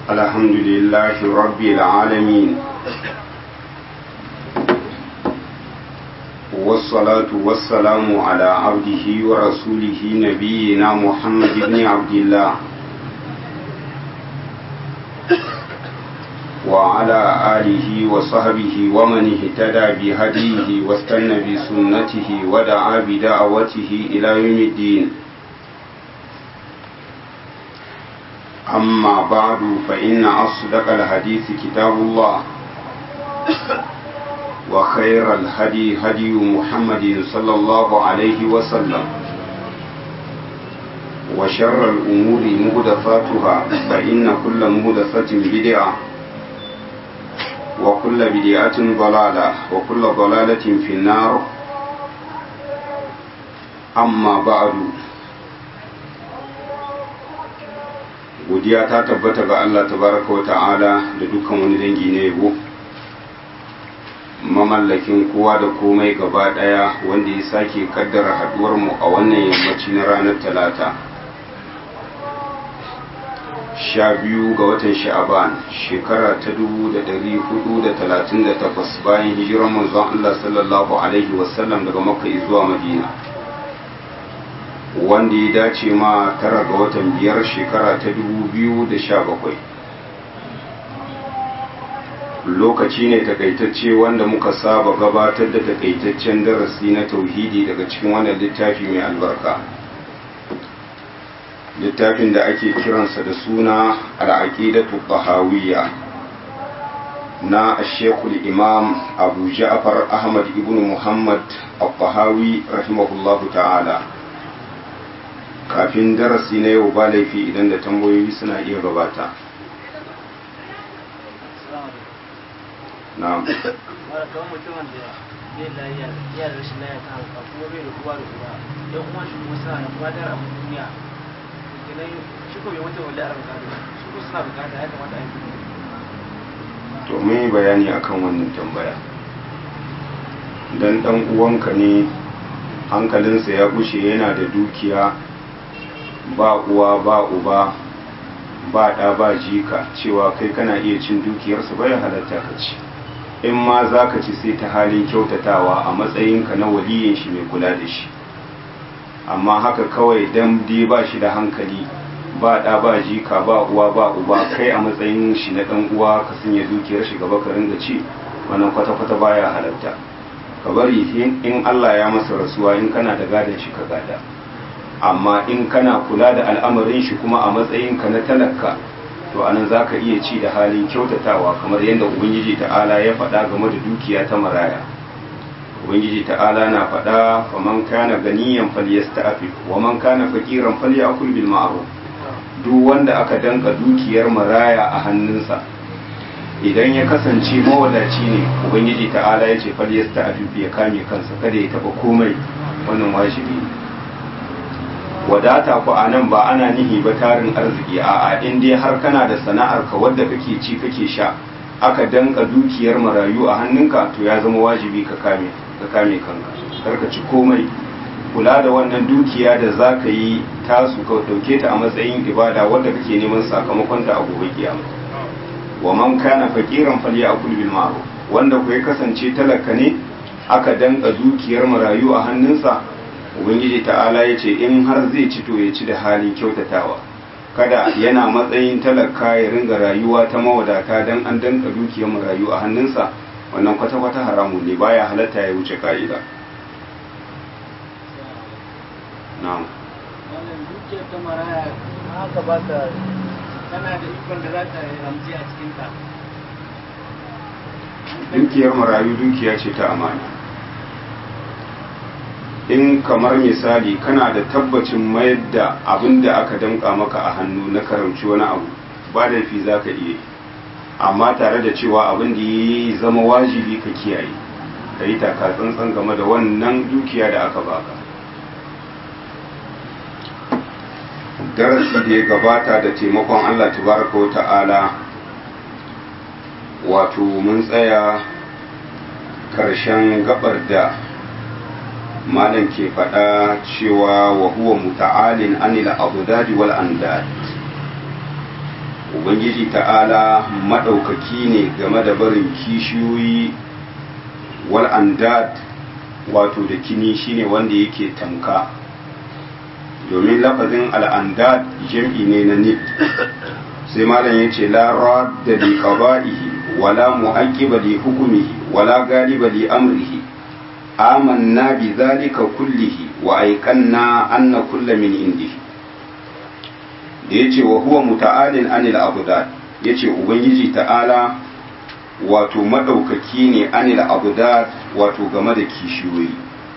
الحمد لله رب العالمين والصلاة والسلام على عبده ورسوله نبينا محمد بن عبد الله وعلى آله وصحبه ومن اهتدى بهديه واستنى بسنته ودعا بدعوته إلى يوم الدين أما بعد فإن أصدق الحديث كتاب الله وخير الهدي هدي محمد صلى الله عليه وسلم وشر الأمور مهدفاتها فإن كل مهدفة بدعة وكل بدعة ضلالة وكل ضلالة في النار أما بعد godiya ta tabbata ga Allah tabaraka wa ta'ala da dukkan wani dangi na yabo mamallakin kowa da komai gaba daya wanda ya sake kaddara haduwar mu a wannan yammaci na ranar talata sha biyu ga watan sha'aban shekara ta dubu da dari hudu da talatin da takwas bayan hijirar manzon Allah sallallahu alaihi wasallam daga makka zuwa madina wanda ya dace ma tara ga watan biyar shekara ta dubu biyu da sha bakwai lokaci ne takaitacce wanda muka saba gabatar da takaitaccen darasi na tauhidi daga cikin wannan littafi mai albarka littafin da ake kiransa da suna al'aqidatu tahawiyya na shekul imam abu ja'far ahmad ibn muhammad al-tahawi rahimahullahu ta'ala kafin darasi na yau ba laifi idan da tambayoyi suna iya gabata na'am mara kawai mutumin da bai lafiya ya da rashin lafiya ta hauka kuma bai da kowa da kowa yan kuma shi kuma suna da kuma dara abin duniya kenan shi ko bai mutum wanda a bukata su ko suna bukata ya kamata a yi to mun yi bayani akan wannan tambaya dan dan uwanka ne hankalinsa ya gushe yana da dukiya ba uwa ba uba ba ɗa ba jika cewa kai kana iya cin dukiyarsu bai halatta ka ci in ma za ka ci sai ta halin kyautatawa a matsayinka na waliyin shi mai kula da shi amma haka kawai dan dai ba shi da hankali ba ɗa ba jika ba uwa ba uba kai a matsayin shi na ɗan uwa ka sanya dukiyar shi gaba ka ringa ci wannan kwata-kwata baya halatta ka bari in Allah ya masa rasuwa in kana da gadon shi ka gada amma in kana kula da al'amarin shi kuma a matsayinka na talaka to anan za ka iya ci da halin kyautatawa kamar yadda ubangiji ta'ala ya faɗa game da dukiya ta maraya ubangiji ta'ala na faɗa faman kana ganiyan falyasta'fif wa man kana faqiran falyakul bil ma'ruf duk wanda aka danka dukiyar maraya a hannunsa idan ya kasance mawadaci ne ubangiji ta'ala ya ce falyasta'fif ya kame kansa kada ya taba komai wannan wajibi ne wadata ku a nan ba ana nihi ba tarin arziki a'a in dai har kana da sana'ar ka wadda kake ci kake sha aka danka dukiyar marayu a hannunka to ya zama wajibi ka kame ka kame kanka kar ka ci komai kula da wannan dukiya da za ka yi tasu ka dauke ta a matsayin ibada wadda kake neman sakamakon ta a gobe kiyama wa man kana faqiran falyakul bil ma'ruf wanda ku ya kasance talaka ne aka danka dukiyar marayu a hannunsa ubangiji ta'ala ya ce in har zai ci to ya ci da halin kyautatawa kada yana matsayin talaka ya ringa rayuwa ta mawadata don an danka dukiyar marayu a hannunsa wannan kwata-kwata haramu ne baya halatta ya wuce ka'ida na'am wannan dukiyar ta maraya haka ba ta tana da ikon da za ta ramji a cikin ta dukiyar marayu dukiya ce ta amana in kamar misali kana da tabbacin mayar da abin da aka damka maka a hannu na karamci wani abu ba da fi za ka iya amma tare da cewa abin da ya zama wajibi ka kiyaye ka yi taka tsantsan game da wannan dukiya da aka baka darasi da ya gabata da taimakon allah tabaraka wa ta'ala wato mun tsaya karshen gabar da malam ke faɗa cewa wa huwa muta'alin anil abudadi wal andad ubangiji ta'ala maɗaukaki ne game da barin kishiyoyi wal andad wato da kini shine wanda yake tamka domin lafazin al'andad jam'i ne na nid sai malam ya ce la radda li qada'ihi wala mu'aqqiba li hukmihi wala galiba li amrihi amanna bi dhalika kullihi wa ayqanna anna kulla min indihi da yace wa huwa muta'alin anil abdad yace ubangiji ta'ala wato madaukaki ne anil abdad wato game da kishiyoyi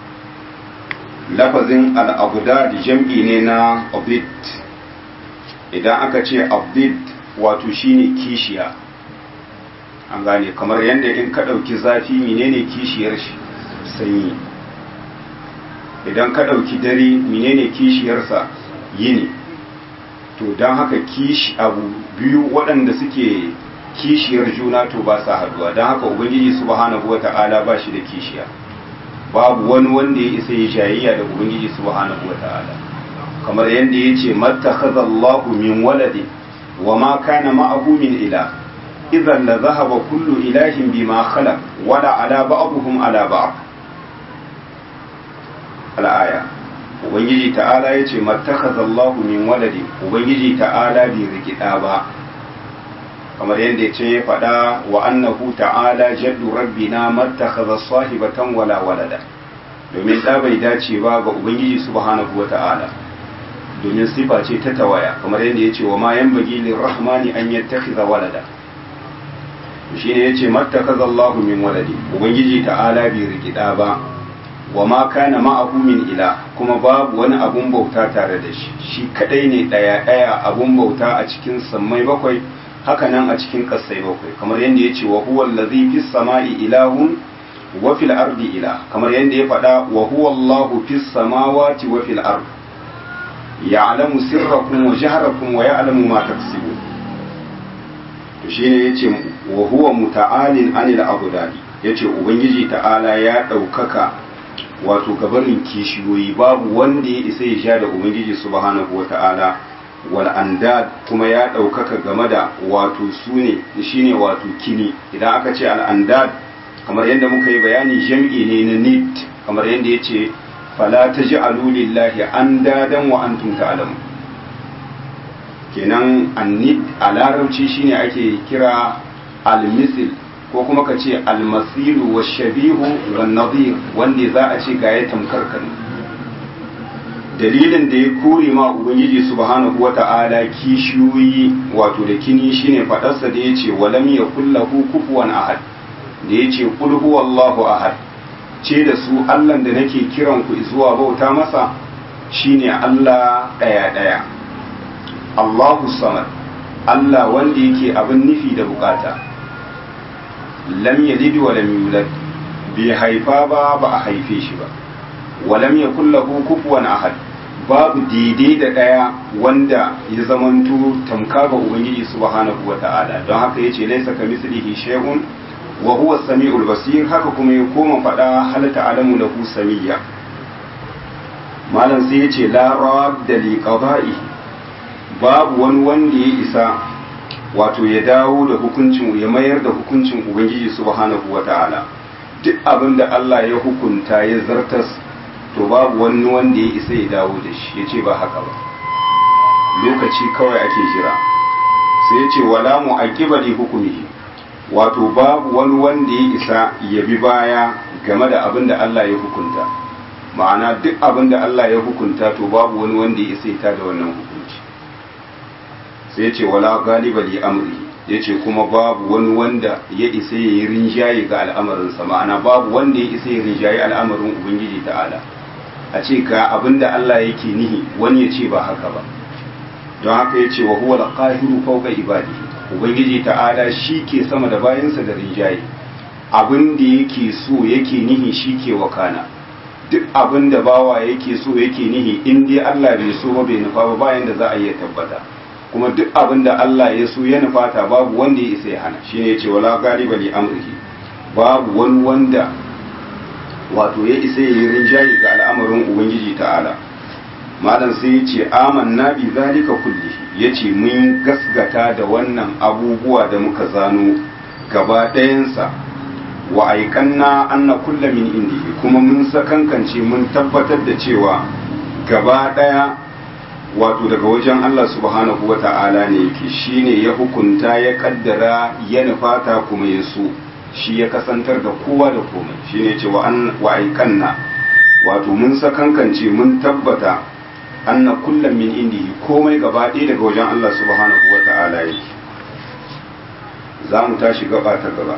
lafazin al-abdad jam'i ne na abid idan aka ce abid wato shine kishiya an gane kamar yadda in ka ɗauki zafi menene kishiyar shi sanyi idan ka ɗauki dare menene kishiyarsa yini to don haka kishi abu biyu waɗanda suke kishiyar juna to ba sa haduwa don haka ubangiji subhanahu wata'ala ba shi da kishiya babu wani wanda ya isa ya jayayya da ubangiji subhanahu wata'ala kamar yadda ya ce mattakhadallahu min waladin wa ma kana ma'ahu min ila idan la zahaba kullu ilahin bima khalaq wala ala ba'dhum ala ba'd al-aya ubangiji ta'ala ya ce mattakhadallahu min waladin ubangiji ta'ala bai rikida ba kamar yadda ce ya faɗa wa annahu ta'ala jaddu rabbina mattakhadha sahibatan wala walada domin da bai dace ba ga ubangiji subhanahu wa ta'ala domin sifa ce ta tawaya kamar yadda ya ce wa ma yanbaghi lirrahmani an yattakhidha walada shine yace mattakhadha Allahu min waladi ubangiji ta'ala bai rikida ba wa ma kana ma'ahu min ila kuma babu wani abun bauta tare da shi shi kadai ne daya daya abun bauta a cikin sammai bakwai haka nan a cikin kasai bakwai kamar yadda ya ce wa huwa allazi fis sama'i ilahun wa fil ardi ilah kamar yadda ya faɗa wa huwa allahu fis samawati wa fil ard ya'lamu sirrakum wa jahrakum wa ya'lamu ma taksibun to shine yace wa huwa muta'alin anil abudani yace ubangiji ta'ala ya ɗaukaka wato gabarin kishiyoyi babu wanda ya isa ya sha da ubangiji subhanahu wa ta'ala wal andad kuma ya ɗaukaka game da wato su ne shine wato kini idan aka ce al andad kamar yadda muka yi bayani jam'i ne na nid kamar yadda ya ce fala taj'alu lillahi andadan wa antum ta'lamun kenan annid a larabci shine ake kira al ko kuma ka ce almasilu wa shabihu wa nadir wanda za a ce ga ya tamkar kan dalilin da ya kore ma ubangiji subhanahu wata'ala kishiyoyi wato da kini shine fadarsa da yace walam yakullahu kufuwan ahad da yace qul huwallahu ahad ce da su Allah da nake kiran ku zuwa bauta masa shine Allah daya daya Allahu samad Allah wanda yake abin nufi da bukata lam yalid wa lam yulad bai haifa ba ba a haife shi ba wa lam yakul lahu kufuwan ahad babu daidai da daya wanda ya zamanto tamka ga ubangiji subhanahu wa ta'ala don haka yace laysa kamislihi shay'un wa huwa samiul basir haka kuma ya koma fada hal ta'lamu lahu samiyya malam sai yace la radda li qada'i babu wani wanda ya isa wato ya dawo da hukuncin ya mayar da hukuncin ubangiji subhanahu wata'ala duk abin da Allah ya hukunta ya zartas to babu wani wanda ya isa ya dawo da shi ya ce ba haka ba lokaci kawai ake jira sai ya ce wala mu aqiba li hukumihi wato babu wani wanda ya isa ya bi baya game da abin da Allah ya hukunta ma'ana duk abin da Allah ya hukunta to babu wani wanda ya isa ya da wannan hukunci sai ce wala galiba li amri yace kuma babu wani wanda ya isa ya yi rinjaye ga al'amarinsa ma'ana babu wanda ya isa ya rinjaye al'amarin ubangiji ta'ala a ce ga abinda Allah yake nihi wani ya ce ba haka ba don haka ya ce wa huwa al-qahiru fawqa ibadihi ubangiji ta'ala shi ke sama da bayansa da rinjaye abin da yake so yake nihi shi ke wakana duk abin da bawa yake so yake nihi in dai Allah bai so ba bai nufa ba bayan da za a iya tabbata kuma duk abin da Allah ya so ya nufata babu wanda ya isa ya hana shine yace wala galiba li amrihi babu wani wanda wato ya isa ya yi rinjaye ga al'amarin ubangiji ta'ala malam sai yace amanna bi zalika kullihi ya ce mun gasgata da wannan abubuwa da muka zano gaba ɗayansa wa aikanna anna kulla min indihi kuma mun sakankance mun tabbatar da cewa gaba ɗaya wato daga wajen Allah subhanahu wa ta'ala ne yake shine ya hukunta ya kaddara ya nufata kuma ya so shi ya kasantar da kowa da komai shine ce wa aikanna wato mun sakankance mun tabbata anna kullum min indihi komai gaba ɗaya daga wajen Allah subhanahu wa ta'ala yake za mu tashi gaba ta gaba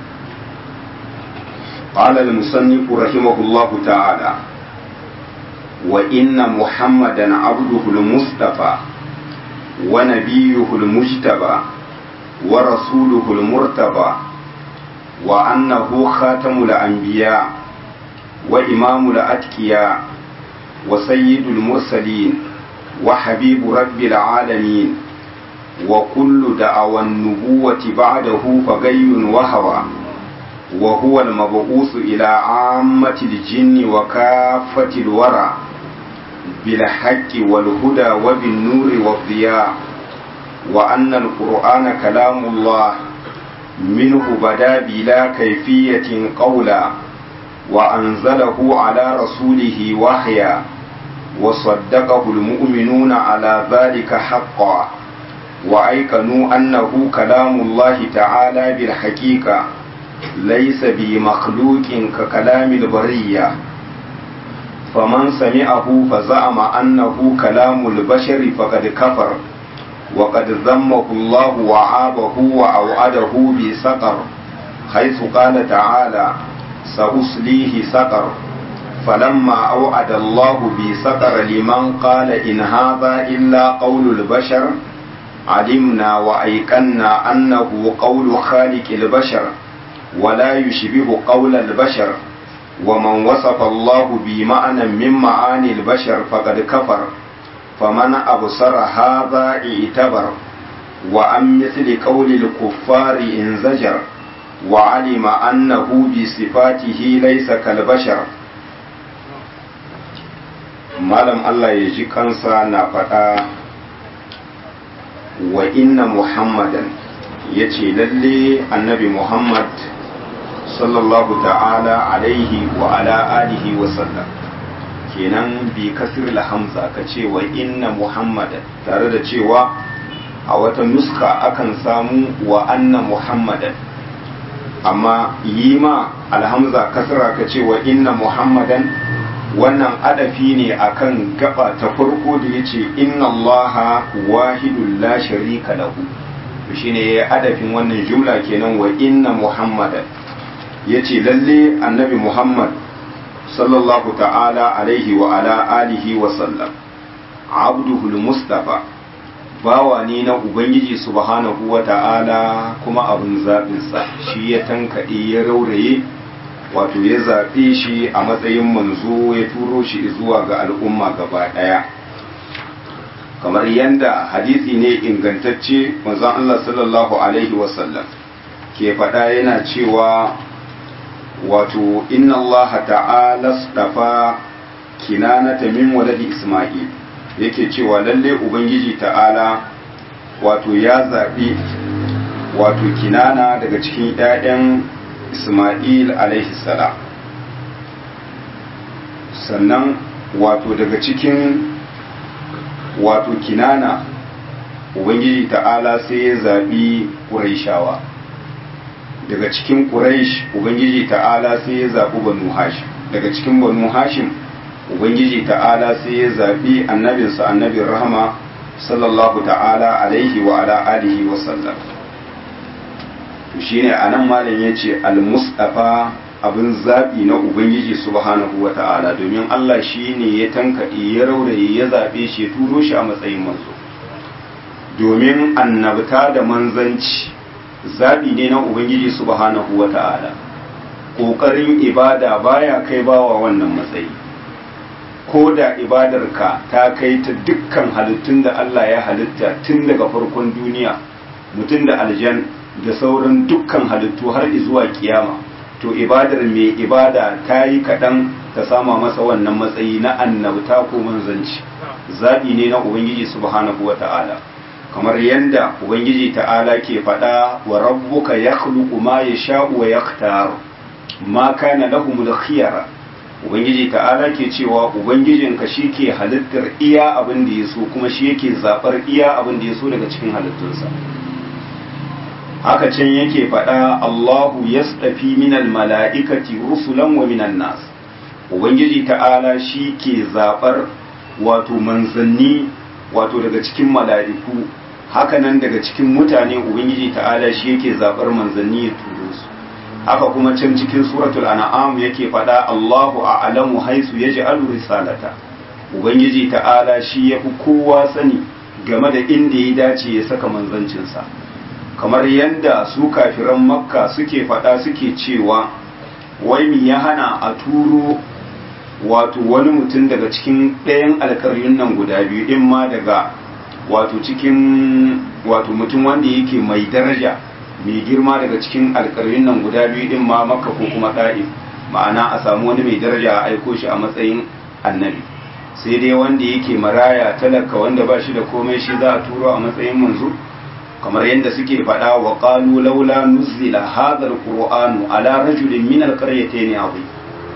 قال المصنف رحمه الله تعالى وإن محمدا عبده المصطفى ونبيه المجتبى ورسوله المرتبى وأنه خاتم الأنبياء وإمام الأتقياء وسيد المرسلين وحبيب رب العالمين وكل دعوى النبوة بعده فغي وهوى وهو المبعوث إلى عامة الجن وكافة الورى بالحق والهدى وبالنور والضياء وأن القرآن كلام الله منه بدا بلا كيفية قولا وأنزله على رسوله وحيا وصدقه المؤمنون على ذلك حقا وأيقنوا أنه كلام الله تعالى بالحقيقة ليس بمخلوق ككلام البرية فمن سمعه فزعم أنه كلام البشر فقد كفر وقد ذمه الله وعابه وأوعده بسقر حيث قال تعالى سأصليه سقر فلما أوعد الله بسقر لمن قال إن هذا إلا قول البشر علمنا وأيقنا أنه قول خالق البشر ولا يشبه قول البشر ومن وصف الله بمعنى من معاني البشر فقد كفر فمن أبصر هذا اعتبر وعن مثل قول الكفار انزجر وعلم أنه بصفاته ليس كالبشر malam Allah ya ji kansa na faɗa wa inna muhammadan ya ce lalle annabi muhammad sallallahu ta'ala alaihi wa ala alihi wa sallam kenan bi kasir hamza ka ce wa inna muhammadan tare da cewa a wata nuska akan samu wa anna muhammadan amma yi ma alhamza kasra ka ce wa inna muhammadan wannan adafi ne akan gaba ta farko da yace inna allaha wahidul la sharika lahu to shine yayi adafin wannan jumla kenan wa inna muhammadan yace lalle annabi muhammad sallallahu ta'ala alaihi wa ala alihi wa sallam abduhul mustafa bawa ne na ubangiji subhanahu wa ta'ala kuma abin zaɓinsa shi ya tankaɗe ya rauraye wato ya zaɓe shi a matsayin manzo ya turo shi zuwa ga al'umma gaba ɗaya kamar yadda hadisi ne ingantacce manzon Allah sallallahu alaihi wasallam ke faɗa yana cewa wato inna Allah ta'ala stafa kinanata min waladi Isma'il yake cewa lalle ubangiji ta'ala wato ya zaɓi wato kinana daga cikin 'ya'yan Ismail alaihi salam sannan wato daga cikin wato kinana ubangiji ta'ala sai ya zaɓi ƙuraishawa daga cikin ƙuraish ubangiji ta'ala sai ya zaɓi banu hashim daga cikin banu hashim ubangiji ta'ala sai ya zaɓi annabinsa annabin rahama sallallahu ta'ala alaihi wa ala alihi wa sallam shine anan malam yace al-mustafa abin zabi na ubangiji subhanahu wa ta'ala domin Allah shine ya tankaɗe ya rauraye ya zabe shi ya turo shi a matsayin manzo domin annabta da manzanci zabi ne na ubangiji subhanahu wa ta'ala kokarin ibada baya kai bawa wannan matsayi ko da ibadarka ta kai ta dukkan halittun da Allah ya halitta tun daga farkon duniya mutum da aljan da sauran dukkan halittu har zuwa kiyama to ibadar mai ibada ta yi kaɗan ta sama masa wannan matsayi na annabta ko manzanci zaɓi ne na ubangiji subhanahu wa ta'ala kamar yadda ubangiji ta'ala ke faɗa wa rabbuka yakhluqu ma yasha'u wa yaktar ma kana lahumul khiyara ubangiji ta'ala ke cewa ubangijinka shi ke halittar iya abin da ya so kuma shi yake zaɓar iya abin da ya so daga cikin halittunsa haka can yake faɗa Allahu yasɗafi minal mala'ikati rusulan wa minan nas ubangiji ta'ala shi ke zaɓar wato manzanni wato daga cikin mala'iku hakanan daga cikin mutane ubangiji ta'ala shi yake zaɓar manzanni ya turo su haka kuma can cikin suratul an'am yake faɗa Allahu a'lamu haisu yaj'alu risalata ubangiji ta'ala shi yafi kowa sani game da inda ya dace ya saka manzancinsa kamar yadda su kafiran makka suke faɗa suke cewa wai mi ya hana a turo wato wani mutum daga cikin ɗayan alkaryun nan guda biyu in ma daga wato cikin wato mutum wanda yake mai daraja mai girma daga cikin alkaryun nan guda biyu din ma makka ko kuma ɗa'if ma'ana a samu wani mai daraja a aiko shi a matsayin annabi sai dai wanda yake maraya talaka wanda ba shi da komai shi za a turo a matsayin manzo kamar yadda suke faɗa wa qalu laula nuzila hadha alqur'anu ala rajulin min alqaryatayn azim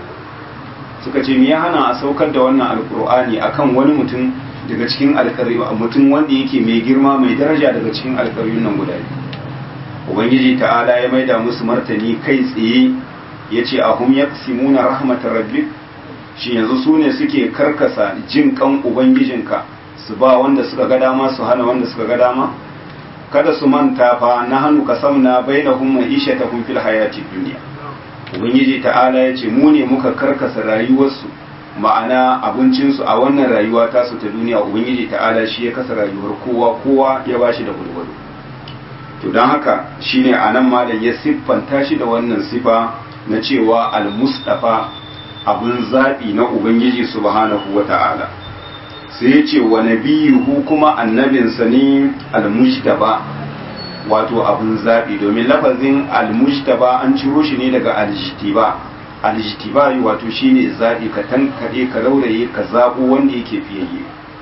suka ce me ya hana a saukar da wannan alqur'ani akan wani mutum daga cikin alƙaryu mutum wanda yake mai girma mai daraja daga cikin alƙaryun nan guda biyu ubangiji ta'ala ya maida musu martani kai tsaye ya ce a hum yaqsimuna rahmatar rabbik shi yanzu su ne suke karkasa jin kan ubangijinka su ba wanda suka ga dama su hana wanda suka ga dama kada su manta fa na hannu kasamna bainahum ma'ishatahum fil hayati dunya ubangiji ta'ala ya ce mu ne muka karkasa rayuwarsu ma'ana abincinsu a wannan rayuwa tasu ta duniya ubangiji ta'ala shi ya kasa rayuwar kowa kowa ya bashi da gulgulu to don haka shine a nan malam ya siffanta shi da wannan sifa na cewa al-mustafa abin zaɓi na ubangiji subhanahu wa ta'ala sai ya ce wa nabiyuhu kuma annabinsa ne al-mujtaba wato abin zaɓi domin lafazin al-mujtaba an ciro shi ne daga al-jtiba al-jtiba wato shine zaɓi ka tankare ka rauraye ka zaɓo wanda yake fiyayye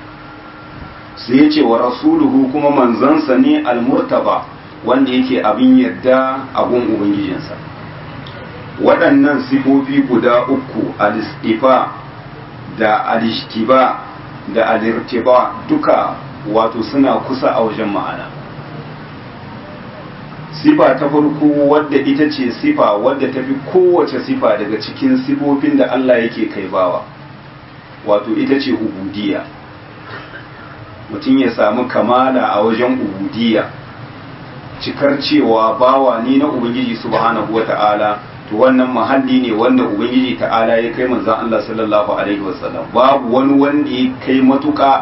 sai ya ce wa rasuluhu kuma manzansa ne al-murtaba wanda yake abin yarda abun ubangijinsa waɗannan sifofi guda uku al-istifa da al-ishtiba da al-irtiba duka wato suna kusa a wajen ma'ana sifa ta farko wadda ita ce sifa wadda ta fi kowace sifa daga cikin sifofin da Allah yake kai bawa wato ita ce ubudiyya mutum ya samu kamala a wajen ubudiyya cikar cewa bawa ni na ubangiji subhanahu wata'ala to wannan mahalli ne wanda ubangiji ta'ala ya kai manzon Allah sallallahu alaihi wasallam babu wani wanda ya kai matuka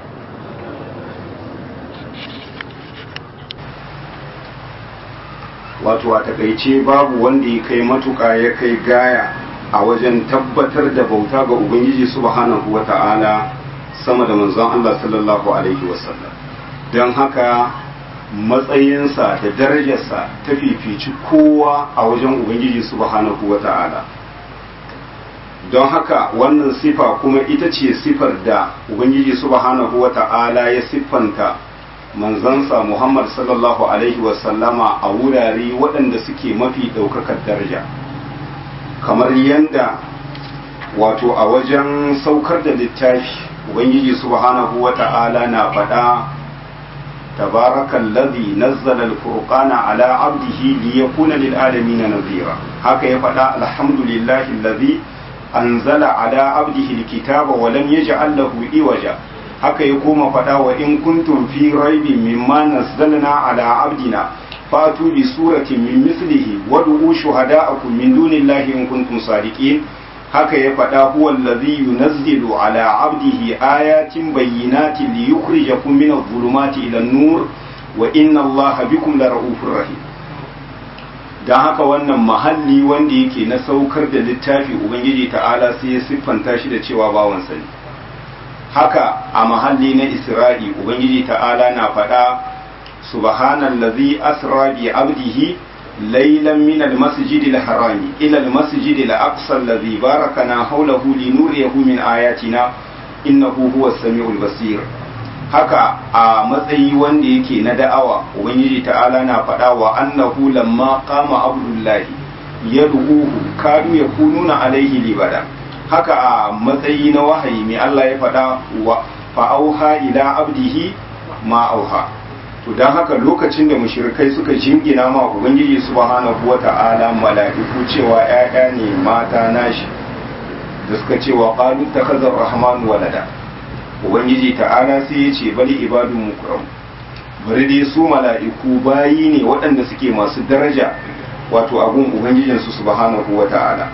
wato a takaice babu wanda ya kai matuka ya kai gaya a wajen tabbatar da bauta ga ubangiji subhanahu wata'ala sama da manzon Allah sallallahu alaihi wasallam don haka matsayinsa da darajarsa ta fifici kowa a wajen Ubangiji subhanahu wa ta'ala don haka wannan sifa kuma ita ce sifar da Ubangiji subhanahu wa ta'ala ya siffanta manzansa Muhammad sallallahu Alaihi wasallama a wurare waɗanda suke mafi ɗaukakar daraja kamar yadda wato a wajen saukar da littafi Ubangiji subhanahu wa ta'ala na faɗa تبارك الذي نزل الفرقان على عبده ليكون للعالمين نذيرا هكا يفدا الحمد لله الذي أنزل على عبده الكتاب ولم يجعل له إوجا هكا يقوم فدا وإن كنتم في ريب مما نزلنا على عبدنا فأتوا بسورة من مثله وادعوا شهداءكم من دون الله إن كنتم صادقين haka ya faɗa huwa allazi yunazzilu ala abdihi ayatin bayyinatin li yukhrijakum min adh-dhulumati ila an-nur wa inna allaha bikum lara'ufur rahim dan haka wannan mahalli wanda yake na saukar da littafi ubangiji ta'ala sai ya siffanta shi da cewa bawan sani haka a mahalli na isra'i ubangiji ta'ala na faɗa subhanallazi asra bi abdihi ليلا من المسجد الحرام إلى المسجد الأقصى الذي باركنا حوله لنريه من آياتنا إنه هو السميع البصير haka a matsayi wanda yake na da'awa ubangiji ta'ala na faɗa wa annahu lamma qama abdullahi yad'uhu kadu yakununa alaihi libada haka a matsayi na wahayi mai Allah ya faɗa wa fa'auha ila abdihi ma auha to dan haka lokacin da mushrikai suka jingina ma ubangiji subhanahu wata'ala mala'iku cewa ƴaƴa ne mata nashi da suka ce wa qalu takhazar rahman walada ubangiji ta'ala sai ya ce bali ibadun mukram bari dai su mala'iku bayi ne waɗanda suke masu daraja wato abun ubangijinsu subhanahu wata'ala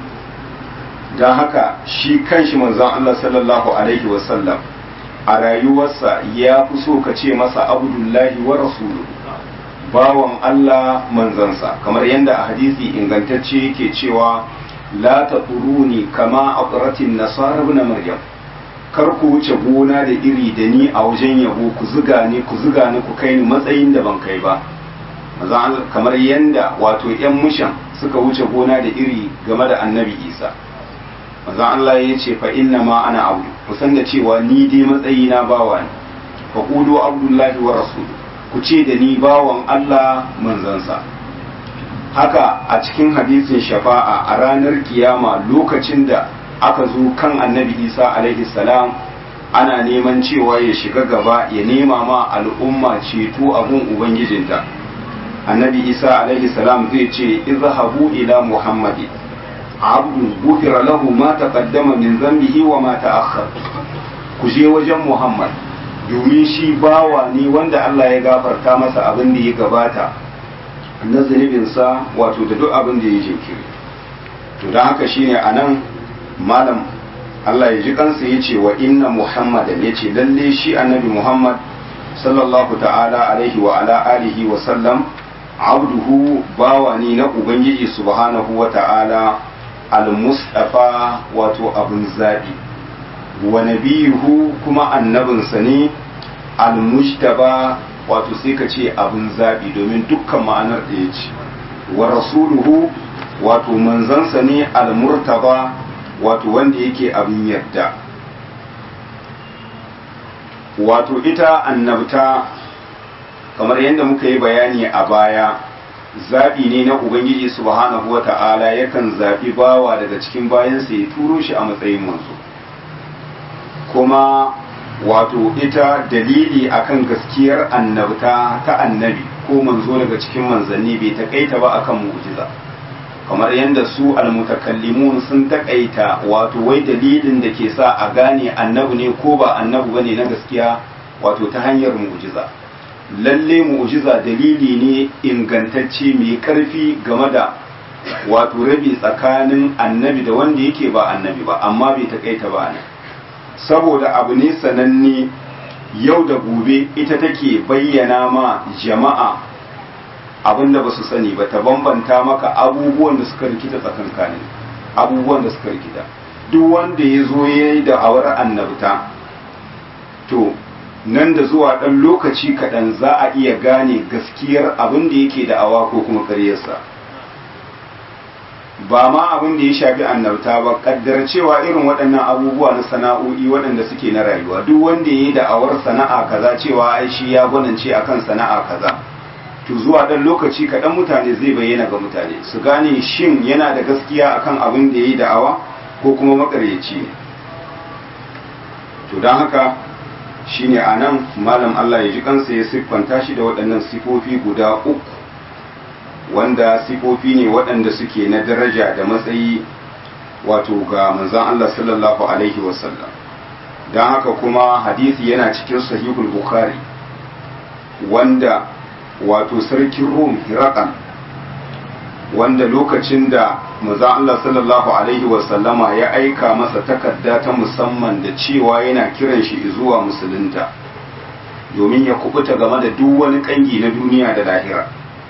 don haka shi kanshi manzon Allah sallallahu alaihi wasallam a rayuwarsa ya fi so ka ce masa abdullahi wa rasulu bawan Allah manzansa kamar yadda a hadisi ingantacce yake cewa la taquruni kama aqratin nasara ibn maryam kar ku wuce gona da iri da ni a wajen yabo ku zuga ni ku zuga ni ku kai ni matsayin da ban kai ba kamar yadda wato yan mushan suka wuce gona da iri game da annabi isa manzon Allah ya ce fa inna ma ana abu ku san da cewa ni dai matsayi na bawa ne fa qulu abdullahi wa rasul ku ce da ni bawan Allah manzansa haka a cikin hadisin shafa'a a ranar kiyama lokacin da aka zo kan annabi Isa alaihi salam ana neman cewa ya shiga gaba ya nema ma al'umma ceto abun ubangijinta annabi Isa alaihi salam zai ce izhabu ila muhammadin abdu gufira lahu ma taqaddama min zambihi wa ma ta'akhkhar ku je wajen Muhammad domin shi bawa ne wanda Allah ya gafarta masa abin da ya gabata na zunubinsa wato da duk abin da ya jinkiri to don haka shine anan malam Allah ya ji kansa ya ce wa inna Muhammadan ya ce lalle shi annabi Muhammad sallallahu ta'ala alaihi wa ala alihi wa sallam abduhu bawa ne na ubangiji subhanahu wa ta'ala al-mustafa wato abin zaɓi wa nabiyuhu kuma annabinsa ne al-mujtaba wato sai ka ce abin zaɓi domin dukkan ma'anar da ya ce wa rasuluhu wato manzansa ne al-murtaba wato wanda yake abin yarda wato ita annabta kamar yadda muka yi bayani a baya zaɓi ne na Ubangiji subhanahu wa ta'ala yakan zaɓi bawa daga cikin bayansa ya turo shi a matsayin manzo kuma wato ita dalili akan gaskiyar annabta ta annabi ko manzo daga cikin manzanni bai taƙaita ba akan mu'jiza kamar yadda su almutakallimun sun taƙaita wato wai dalilin da ke sa a gane annabi ne ko ba annabi bane na gaskiya wato ta hanyar mu'jiza lalle mu'jiza dalili ne ingantacce mai karfi game da wato rabi tsakanin annabi da wanda yake ba annabi ba amma bai takaita ba ne saboda abu ne sananne yau da gobe ita take bayyana ma jama'a abin da ba su sani ba ta bambanta maka abubuwan da suka rikita tsakankanin abubuwan da suka rikita duk wanda ya zo ya yi da awar annabta to nan da zuwa ɗan lokaci kaɗan za a iya gane gaskiyar abin da yake da awa ko kuma ƙaryarsa ba ma abin da ya shafi annabta ba ƙaddar cewa irin waɗannan abubuwa na sana'o'i waɗanda suke na rayuwa duk wanda ya yi da'awar sana'a kaza cewa ai shi ya gwanance akan sana'a kaza to zuwa ɗan lokaci kaɗan mutane zai bayyana ga mutane su gane shin yana da gaskiya akan abin da ya yi da'awa ko kuma maƙaryaci ne to don haka shine a nan malam Allah ya ji kansa ya siffanta shi da waɗannan sifofi guda uku wanda sifofi ne waɗanda suke na daraja da matsayi wato ga manzan Allah sallallahu alaihi wasallam don haka kuma hadisi yana cikin sahihul bukhari wanda wato sarkin rum hirakan wanda lokacin da manzan Allah sallallahu alaihi wasallama ya aika masa takarda ta musamman da cewa yana kiran shi zuwa musulunta domin ya kubuta game da duk wani kangi na duniya da lahira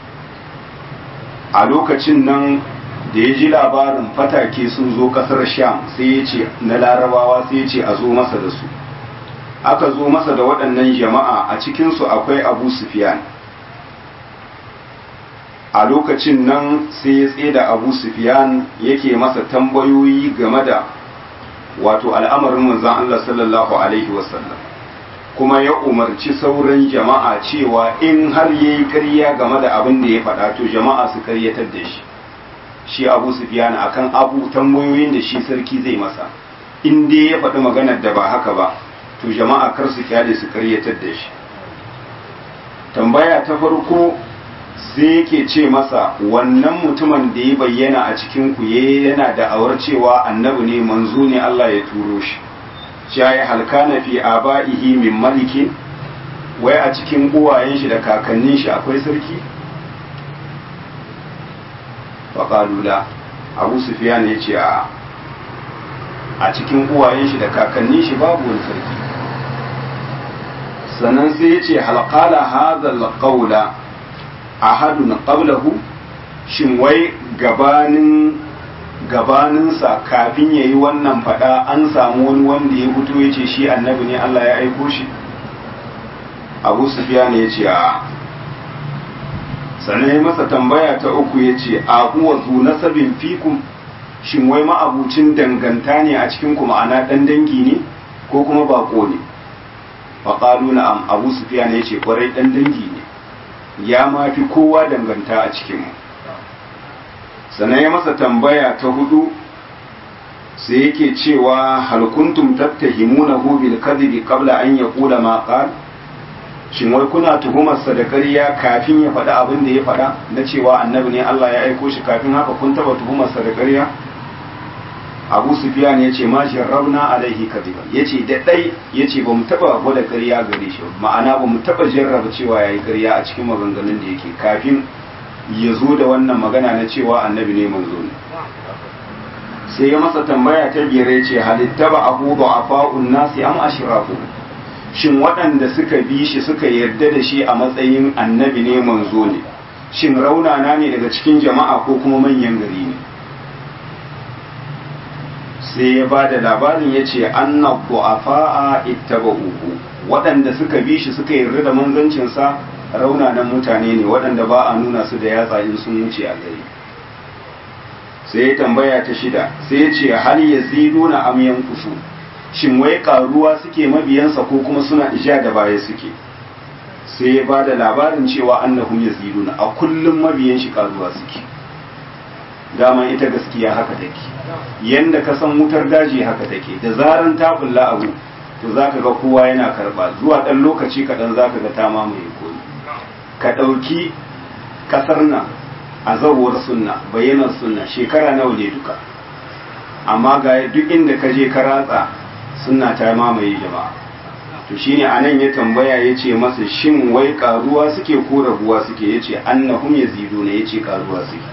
a lokacin nan da ya ji labarin fatake sun zo kasar sham sai ya ce na larabawa sai ya ce a zo masa da su aka zo masa da waɗannan jama'a a cikinsu akwai abu sufyan a lokacin nan sai ya tseda abu sufyan yake masa tambayoyi game da wato al'amarin manzan Allah sallallahu alaihi wasallam kuma ya umarci sauran jama'a cewa in har ya yi ƙarya game da abin da ya faɗa to jama'a su karyatar da shi shi abu sufyan akan abu tambayoyin da shi sarki zai masa in dai ya faɗi maganar da ba haka ba to jama'a kar su kyale su karyatar da shi tambaya ta farko sai yake ce masa wannan mutumin da ya bayyana a cikin ku yana da awar cewa annabi ne manzo ne Allah ya turo shi shayi halkana fi aba'ihi min malikin wai a cikin uwayen shi da kakannin shi akwai sarki faƙalula abu sufiyan ya ce a cikin uwayen shi da kakannin shi babu wani sarki sannan sai ya ce halƙala hazal ƙaula ahadun qablahu shin wai gabanin gabaninsa kafin ya yi wannan fada an samu wani wanda ya fito ya ce shi annabi ne Allah ya aiko shi abu sufiyan ya ce a sannan ya masa tambaya ta uku ya ce a huwa zu nasabin fikum shin wai ma'abucin danganta ne a cikin ku ma'ana dan dangi ne ko kuma bako ne faƙalu na am abu sufiyan ya ce kwarai dan dangi ne ya ma fi kowa danganta a cikinmu sannan ya masa tambaya ta hudu sai yake cewa hal kuntum tattahimunahu bil kadhibi qabla an yaqula ma qal shin wai kuna tuhumarsa da ƙarya kafin ya faɗi abin da ya faɗa na cewa annabi ne Allah ya aiko shi kafin haka kun taba tuhumarsa da ƙarya Abu Sufyan ya ce ma jarrabna alaihi kadiban ya ce da ɗai ya ce ba mu taba gwada ƙarya gare shi ma'ana ba mu taba jarraba cewa ya yi ƙarya a cikin maganganun da yake kafin ya zo da wannan magana na cewa annabi ne manzo ne sai ya masa tambaya ta biyar ya ce halitta ba abu da afa'un nasi am ashrafu shin waɗanda suka bi shi suka yarda da shi a matsayin annabi ne manzo ne shin raunana ne daga cikin jama'a ko kuma manyan gari ne sai ya ba da labarin ya ce anna du'afa'a ittaba'uhu waɗanda suka bi shi suka yarda da manzancinsa raunanan mutane ne waɗanda ba a nuna su da yatsa in sun wuce a gari sai ya tambaya ta shida sai ya ce hal yaziduna am yanqusu shin wai karuwa suke mabiyansa ko kuma suna ija da baya suke sai ya ba da labarin cewa annahum yaziduna a kullum mabiyan shi karuwa suke dama ita gaskiya haka take yanda ka san wutar daji haka take da zaran ta bulla abu to zaka ga kowa yana karba zuwa dan lokaci kaɗan zaka ga ta mamaye koyi ka ɗauki ƙasar nan a zawar sunna bayyanar sunna shekara nawa ne duka amma ga duk inda ka je ka ratsa sunna ta mamaye jama'a to shine anan ya tambaya ya ce masa shin wai karuwa suke ko rabuwa suke ya ce annahum yaziduna ya ce karuwa suke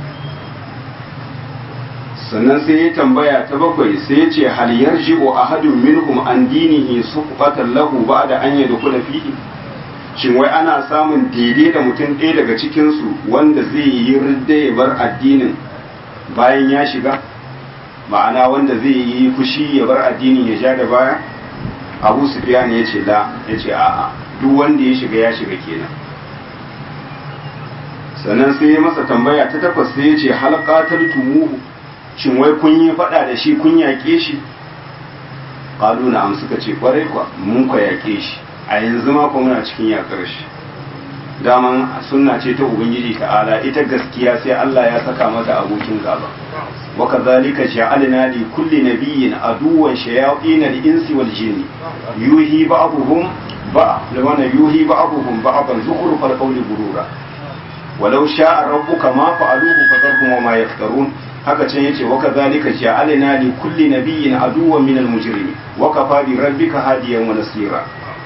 sannan sai ya tambaya ta bakwai sai ya ce hal yarji'u ahadun minhum an dinihi suqatan lahu ba'da an yadkhula fihi shin wai ana samun daidai da mutum ɗaya daga cikin su wanda zai yi ridda ya bar addinin bayan ya shiga ma'ana wanda zai yi fushi ya bar addinin ya ja da baya abu sufyan ya ce la ya ce a'a duk wanda ya shiga ya shiga kenan sannan sai ya masa tambaya ta takwas sai ya ce halqatar tumuhu shin wai kun yi faɗa da shi kun yaƙe shi ƙalu na am suka ce ƙwarai kwa mun kwa yaƙe shi a yanzu ma kuma muna cikin yaƙar shi daman sunna ce ta ubangiji ta'ala ita gaskiya sai Allah ya saka mata abokin gaba wa kadhalika ja'alna li kulli nabiyyin aduwwan shayatin al-insi wal jinni yuhi ba'dhum ba lawana yuhi ba'dhum ba'dan zukhrufal qawli gurura walau sha'a rabbuka ma fa'aluhu fadharhum wa ma yaftarun haka can yace wa kadhalika ja'alna li kulli nabiyyin aduwwan minal mujrimin wa kafa bi rabbika hadiyan wa nasira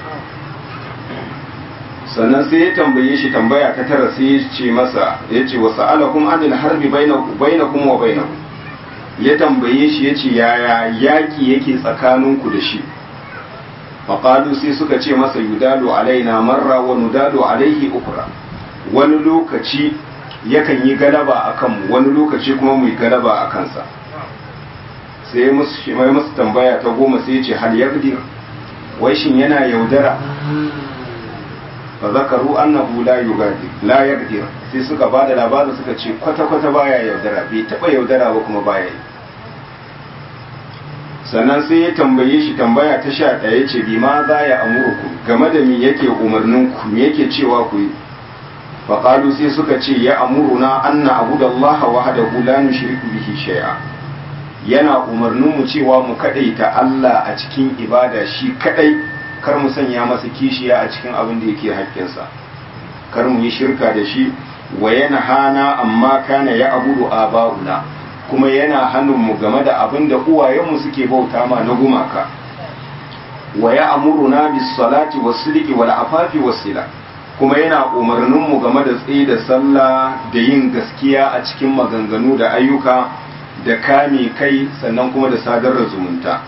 sannan sai ya tambaye shi tambaya ta tara sai ya ce masa ya ce wa sa'alakum anil harbi bainakum wa bainakum ya tambaye shi ya ce yaya yaki yake tsakaninku da shi faqalu sai suka ce masa yudalu alaina marra wa nudalu alaihi ukra wani lokaci yakan yi galaba a kanmu wani lokaci kuma mu yi galaba a kansa sai ya musu tambaya ta goma sai ya ce hal yaqdir wai shin yana yaudara fa zakaru annahu la yugadir la yaqdir sai suka ba da labarin suka ce kwata kwata baya yaudara bai taba yaudara ba kuma baya yi sannan sai ya tambaye shi tambaya ta sha ɗaya ce bi ma za ya amurku game da mi yake umarnin ku me yake cewa ku yi faƙalu sai suka ce ya amuruna anna abu da Allah wahdahu la nushriku bihi shay'a yana umarnin mu cewa mu kadaita Allah a cikin ibada shi kadai kar mu sanya masa kishiya a cikin abin da yake haƙƙinsa kar mu yi shirka da shi wa yana hana amma kana ya abudu aba'una kuma yana hannunmu game da abin da uwayenmu suke bauta ma na gumaka wa ya amuruna bis salati was sidqi wal afafi was sila kuma yana umarninmu game da tsaye da sallah da yin gaskiya a cikin maganganu da ayyuka da kame kai sannan kuma da sadar da zumunta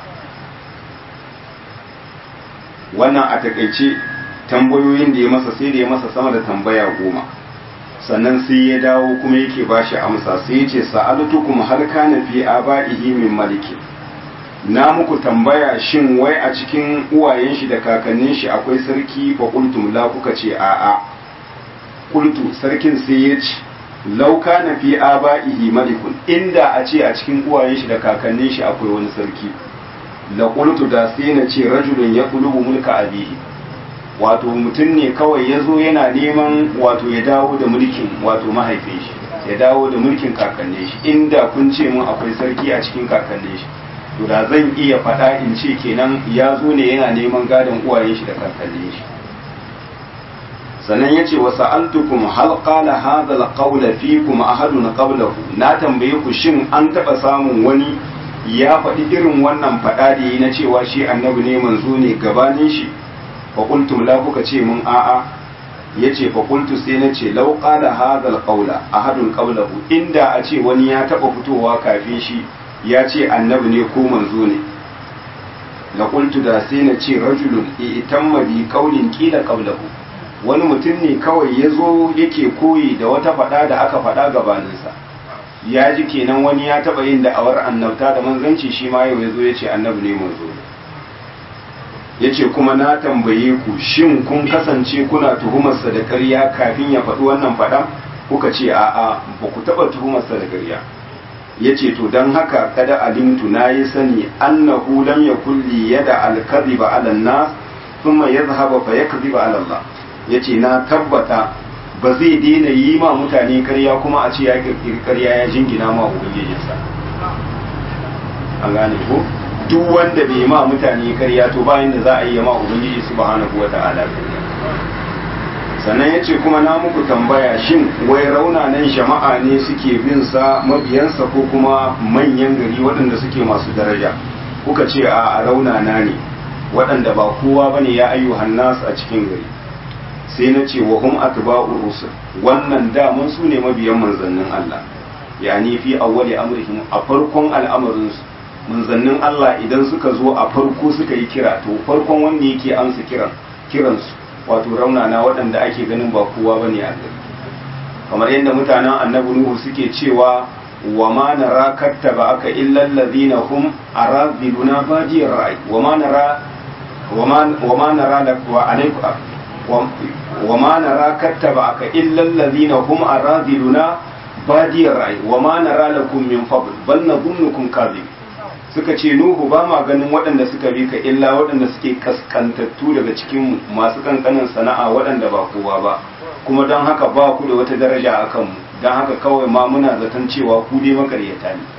wannan a takaice tambayoyin da ya masa sai da ya masa sama da tambaya goma sannan sai ya dawo kuma yake ba shi amsa sai ya ce sa'altukum hal kana fi aba'ihi min maliki na muku tambaya shin wai a cikin uwayen shi da kakannin shi akwai sarki fa qultum la kuka ce a'a qultu sarkin sai ya ce law kana fi aba'ihi malikun inda a ce a cikin uwayen shi da kakannin shi akwai wani sarki la qultu da sai na ce rajulun yaqlubu mulka abihi wato mutum ne kawai ya zo yana neman wato ya dawo da mulkin wato mahaifin shi ya dawo da mulkin kakannin shi inda kun ce mun akwai sarki a cikin kakannin shi to da zan iya faɗa in ce kenan ya zo ne yana neman gadon uwayen shi da kakannin shi sannan yace wa sa'altukum hal qala hadha al-qawla fikum ahadun qablahu na tambaye ku shin an taba samun wani ya faɗi irin wannan faɗa da yi na cewa shi annabi ne manzo ne gabanin shi faƙultum la kuka ce mun a'a ya ce faƙultu sai na ce lau ƙala hadal ƙaula a hadun ƙaulahu inda a ce wani ya taɓa fitowa kafin shi ya ce annabi ne ko manzo ne la ƙultu da sai na ce rajulun itamma bi ƙaulin ƙila ƙaulahu wani mutum ne kawai ya zo yake koyi da wata faɗa da aka faɗa gabaninsa ya ji kenan wani ya taɓa yin da'awar annabta da manzanci shi ma yau ya zo ya ce annabi ne manzo ne ya ce kuma na tambaye ku shin kun kasance kuna tuhumarsa da ƙarya kafin ya faɗi wannan faɗa kuka ce a'a ba ku taɓa tuhumarsa da ƙarya ya ce to don haka kada alimtu na yi sani annahu lam ya kulli yada alkaziba ala nas thumma yadhhaba fa yakziba ala Allah ya ce na tabbata ba zai daina yi ma mutane ƙarya kuma a ce ya kirkiri ƙarya ya jingina ma ubangijinsa an gane ko duk wanda bai ma mutane karya to bayan da za a yi ma ubangiji subhanahu wa ta'ala sannan yace kuma na muku tambaya shin wai raunanan jama'a ne suke bin sa mabiyansa ko kuma manyan gari waɗanda suke masu daraja kuka ce a raunana ne waɗanda ba kowa bane ya ayyuhan nas a cikin gari sai na ce wa hum atba'ur rusul wannan daman su ne mabiyan manzannin Allah yani fi awwali amrihim a farkon al'amarinsu manzannin Allah idan suka zo a farko suka yi kira to farkon wanda yake amsa kiran kiransu wato raunana waɗanda ake ganin ba kowa bane a gari kamar yadda mutanen annabi nuhu suke cewa wa ma nara kattaba aka illa allazina hum araziluna badiyar ra'i wa ma nara wa ma nara da wa alaiku wa ma nara kattaba aka illa allazina hum araziluna badiyar ra'i wa ma nara lakum min fadl bal nadhunnukum kadhib suka ce nuhu ba ma ganin waɗanda suka bi ka illa waɗanda suke kaskantattu daga cikin masu kankanin sana'a waɗanda ba kowa ba kuma don haka ba ku da wata daraja a kanmu don haka kawai ma muna zaton cewa ku dai makaryata ne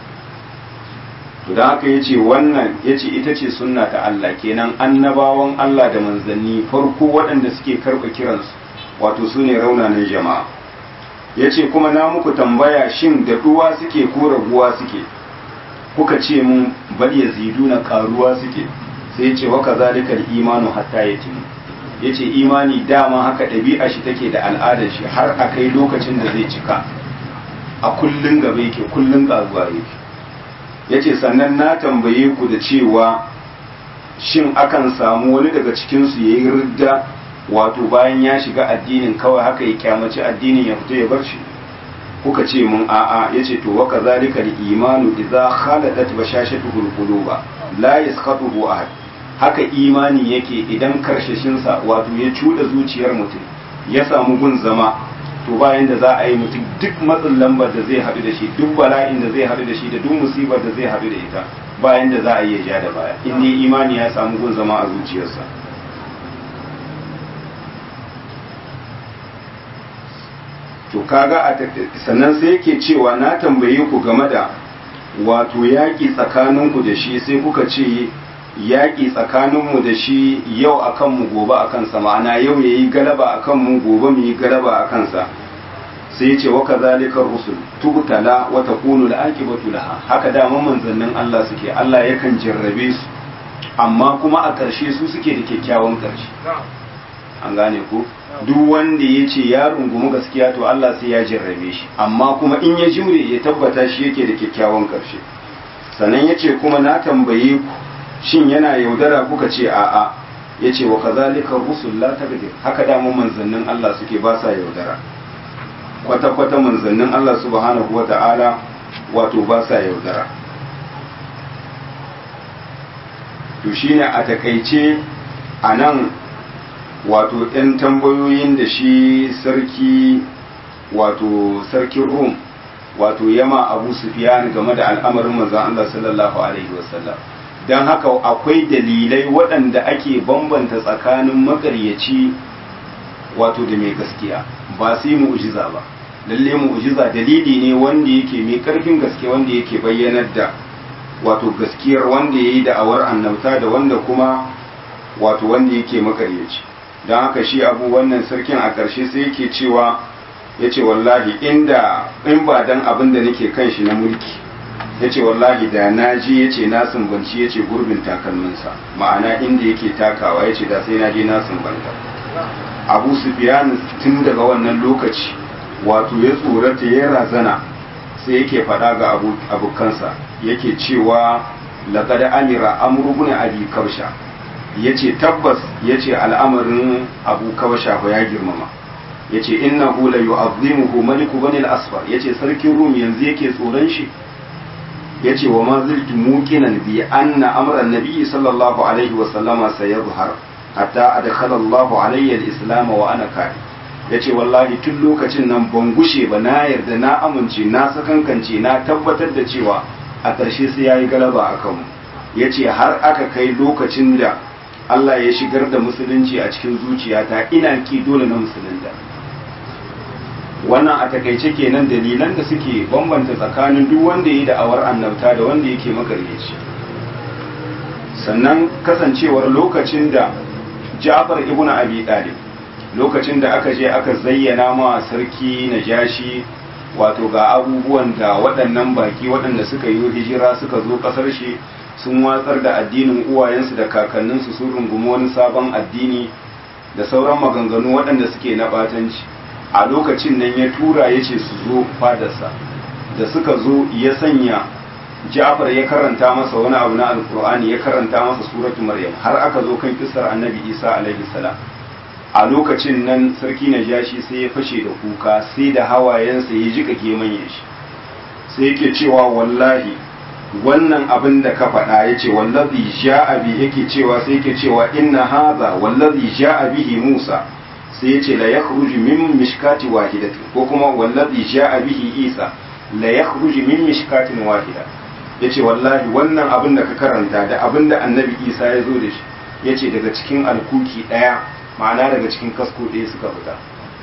to don haka yace wannan yace ita ce sunna ta Allah kenan annabawan Allah da manzanni farko waɗanda suke karɓa kiransu wato su ne raunanan jama'a yace kuma na muku tambaya shin da duwa suke ko raguwa suke kuka ce mun bal yaziduna karuwa suke sai ce wa kazalika imanu hatta yatim yace imani dama haka ɗabi'a shi take da al'adar shi har a kai lokacin da zai cika a kullun gaba yake kullun karuwa yake yace sannan na tambaye ku da cewa shin akan samu wani daga cikin su yayi ridda wato bayan ya shiga addinin kawai haka ya kyamaci addinin ya fito ya bar shi kuka ce mun a'a yace to wa kazalika al-imanu idza khaladat bashashatuhu al-quluba la yasqatuhu ahad haka imani yake idan karshashin sa wato ya cuda zuciyar mutum ya samu gun zama to bayan da za a yi mutum duk matsin lambar da zai haɗu da shi duk bala'in da zai haɗu da shi da duk musibar da zai haɗu da ita bayan da za a yi ja da baya in dai imani ya samu gun zama a zuciyarsa to kaga a sannan sai yake cewa na tambaye ku game da wato yaƙi tsakaninku da shi sai kuka ce yaƙi tsakaninmu da shi yau a kanmu gobe a kansa ma'ana yau ya yi galaba a kanmu gobe mu yi galaba a kansa sai ya ce wa ka zalikar rusul tubtala wa takunu al-aqibatu laha haka dama manzannin Allah suke Allah yakan jarrabe su amma kuma a ƙarshe su suke da kyakkyawan ƙarshe an gane ku duk wanda ya ce ya rungumi gaskiya to Allah sai ya jarrabe shi amma kuma in ya jure ya tabbata shi yake da kyakkyawan ƙarshe sannan ya ce kuma na tambaye ku shin yana yaudara kuka ce a'a ya ce wa kazalika rusul la tagdir haka dama manzannin Allah suke ba sa yaudara kwata-kwata manzannin Allah subhanahu wa ta'ala wato ba sa yaudara to shine a takaice a nan wato 'yan tambayoyin da shi sarki wato sarkin rum wato yama abu sufiyan game da al'amarin manzan Allah sallallahu alaihi wasallam don haka akwai dalilai waɗanda ake bambanta tsakanin makaryaci wato da mai gaskiya ba sai mu'jiza ba lalle mu'jiza dalili ne wanda yake mai karfin gaske wanda yake bayyanar da wato gaskiyar wanda ya yi da'awar annabta da wanda kuma wato wanda yake makaryaci don haka shi abu wannan sarkin a ƙarshe sai yake cewa ya ce wallahi inda in ba dan abin da nake kan shi na mulki ya ce wallahi da na ji ya ce na sumbanci ya ce gurbin takalminsa ma'ana inda yake takawa ya ce da sai na je na sumbanta abu sufiyan tun daga wannan lokaci wato ya tsorata ya razana sai yake faɗa ga abokansa yake cewa laƙada amira amurgun abi kausha ya ce tabbas ya ce al'amarin abu kausha ya girmama ya ce inna hula yu azimuhu maliku bani al-asfar ya ce sarkin rum yanzu yake tsoron shi ya ce wa ma ziltu muqinan bi anna amran nabiyyi sallallahu alaihi wa sallama sayadhhar hatta adkhala Allahu alayya al-islam wa ana kari ya ce wallahi tun lokacin nan ban gushe ba na yarda na amince na sakankance na tabbatar da cewa a ƙarshe sai ya yi galaba a kanmu ya ce har aka kai lokacin da Allah ya shigar da musulunci a cikin zuciyata ina ki dole na musulunta wannan a takaice kenan dalilan da suke bambanta tsakanin duk wanda ya yi da'awar annabta da wanda yake magaryaci sannan kasancewar lokacin da Ja'far ibn Abi Talib lokacin da aka je aka zayyana ma sarki Najashi wato ga abubuwan da waɗannan baki waɗanda suka yi hijira suka zo ƙasar shi sun watsar da addinin uwayensu da kakanninsu sun rungumi wani sabon addini da sauran maganganu waɗanda suke na ɓatanci a lokacin nan ya tura ya ce su zo fadarsa da suka zo ya sanya Ja'far ya karanta masa wani abu na Alkur'ani ya karanta masa suratu Maryam har aka zo kan kissar Annabi Isa alaihi salam a lokacin nan sarki Najashi sai ya fashe da kuka sai da hawayensa ya jika gemanyen shi sai yake cewa wallahi wannan abin da ka faɗa ya ce wallazi ja'a bi yake cewa sai yake cewa inna hadha wallazi ja'a bihi Musa sai ya ce la yakhruju min mishkati wahidatin ko kuma wallazi ja'a bihi Isa la yakhruju min mishkatin wahida yace wallahi wannan abin da ka karanta da abin da Annabi Isa ya zo da shi yace daga cikin alkuki daya ma'ana daga cikin kasko ɗaya suka fita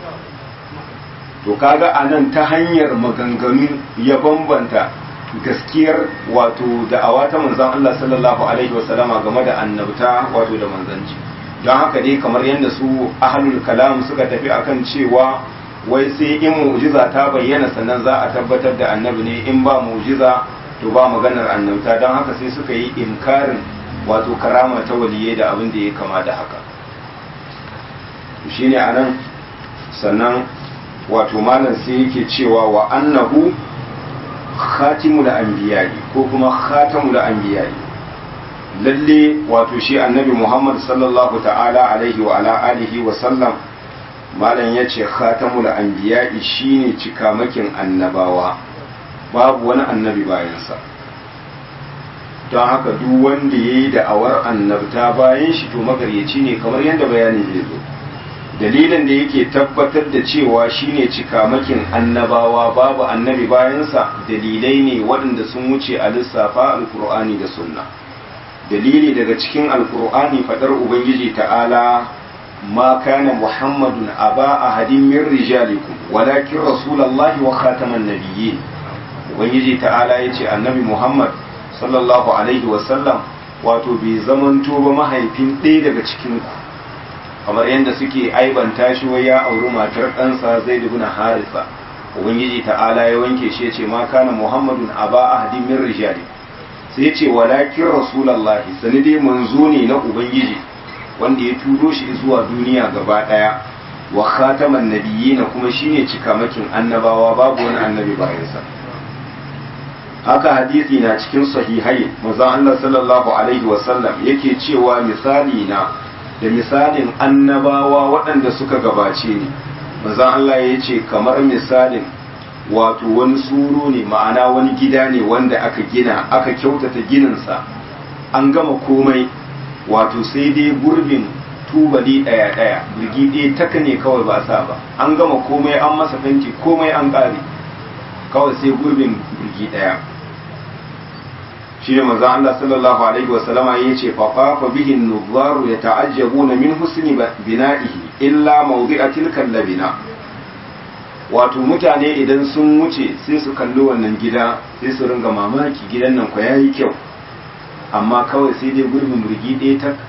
to kaga a nan ta hanyar maganganu ya bambanta gaskiyar wato da'awa ta manzan Allah sallallahu alaihi wasallama game da annabta wato da manzanci don haka dai kamar yadda su ahlul kalam suka tafi akan cewa wai sai in mu'jiza ta bayyana sannan za a tabbatar da annabi ne in ba mu'jiza to ba maganar annabta don haka sai suka yi inkarin wato karama ta waliyai da abin da ya kama da haka shine anan sannan wato malam sai yake cewa wa annahu khatimul anbiya'i ko kuma khatamul anbiya'i lalle wato shi annabi Muhammad sallallahu ta'ala alaihi wa ala alihi wa sallam malam yace khatamul anbiya'i shine cikamakin annabawa babu wani annabi bayansa don haka duk wanda ya yi da'awar annabta bayan shi to magaryaci ne kamar yadda bayani zai zo dalilin da yake tabbatar da cewa shine cikamakin annabawa babu annabi bayansa dalilai ne waɗanda sun wuce a lissafa alkur'ani da sunna dalili daga cikin alkur'ani faɗar ubangiji ta'ala ma kana muhammadun aba ahadin min rijalikum walakin rasulallahi wa khataman nabiyyin ubangiji ta'ala yace annabi muhammad sallallahu alaihi wasallam wato bai zamanto ba mahaifin ɗaya daga cikin ku kamar yadda suke aibanta shi wai ya auri matar ɗansa zai dubuna harisa ubangiji ta'ala ya wanke shi ya ce ma kana muhammadun aba ahadin min rijali sai ya ce walakin rasulallahi sani dai manzo ne na ubangiji wanda ya turo shi zuwa duniya gaba ɗaya wa khataman nabiyina kuma shine cikamakin annabawa babu wani annabi bayansa haka hadisi na cikin sahihai manzon Allah sallallahu alaihi wasallam yake cewa misali na da misalin annabawa waɗanda suka gabace ni manzon Allah ya ce kamar misalin wato wani suro ne ma'ana wani gida ne wanda aka gina aka kyautata gininsa an gama komai wato sai dai gurbin tubali ɗaya ɗaya birgi ɗaya taka ne kawai ba sa ba an gama komai an masa fenti komai an ƙare kawai sai gurbin birgi ɗaya shi ne manzon Allah sallallahu alaihi wa sallama ya ce fa fa bihi an-nuzzaru yata'ajjabuna min husni bina'ihi illa mawdi'a tilka labina wato mutane idan sun wuce sai su kalli wannan gida sai su ringa mamaki gidan nan ko yayi kyau amma kawai sai dai gurbin burgi ɗaya ta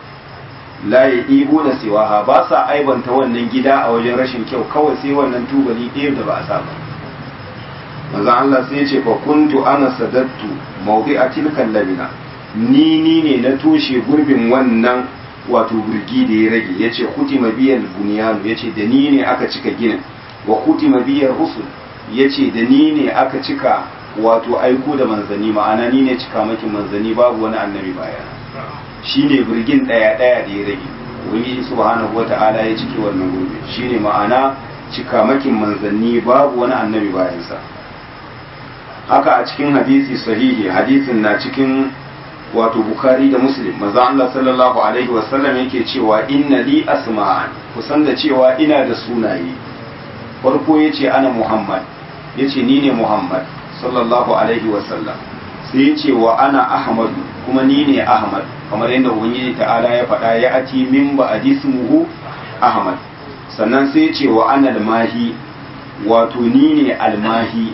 la ya ɗibo da siwaha ba sa aibanta wannan gida a wajen rashin kyau kawai sai wannan tubali ɗaya da ba a sa ba manzo Allah sai ya ce fa kuntu ana sadattu mawdi'a tilkan labina ni ni ne na toshe gurbin wannan wato burgi da ya rage yace kutima biyal bunyanu yace da ni ne aka cika ginin wa kutima biyar rusul yace da ni ne aka cika wato aiko da manzani ma'ana ni ne cika makin manzani babu wani annabi baya shine burgin daya daya da ya rage ubangiji subhanahu wata'ala ya cike wannan gurbi shine ma'ana cika makin manzanni babu wani annabi bayansa haka a cikin hadisi sahihi hadisin na cikin wato bukari da muslim maza Allah sallallahu alaihi wasallam yake cewa inna li asma'an kusan da cewa ina da sunaye farko yace ana muhammad yace ni ne muhammad sallallahu alaihi wasallam sai yace wa ana ahmad kuma ni ne ahmad kamar yadda ubangiji ta'ala ya faɗa ya ati min ba adismuhu ahmad sannan sai yace wa ana almahi wato ni ne almahi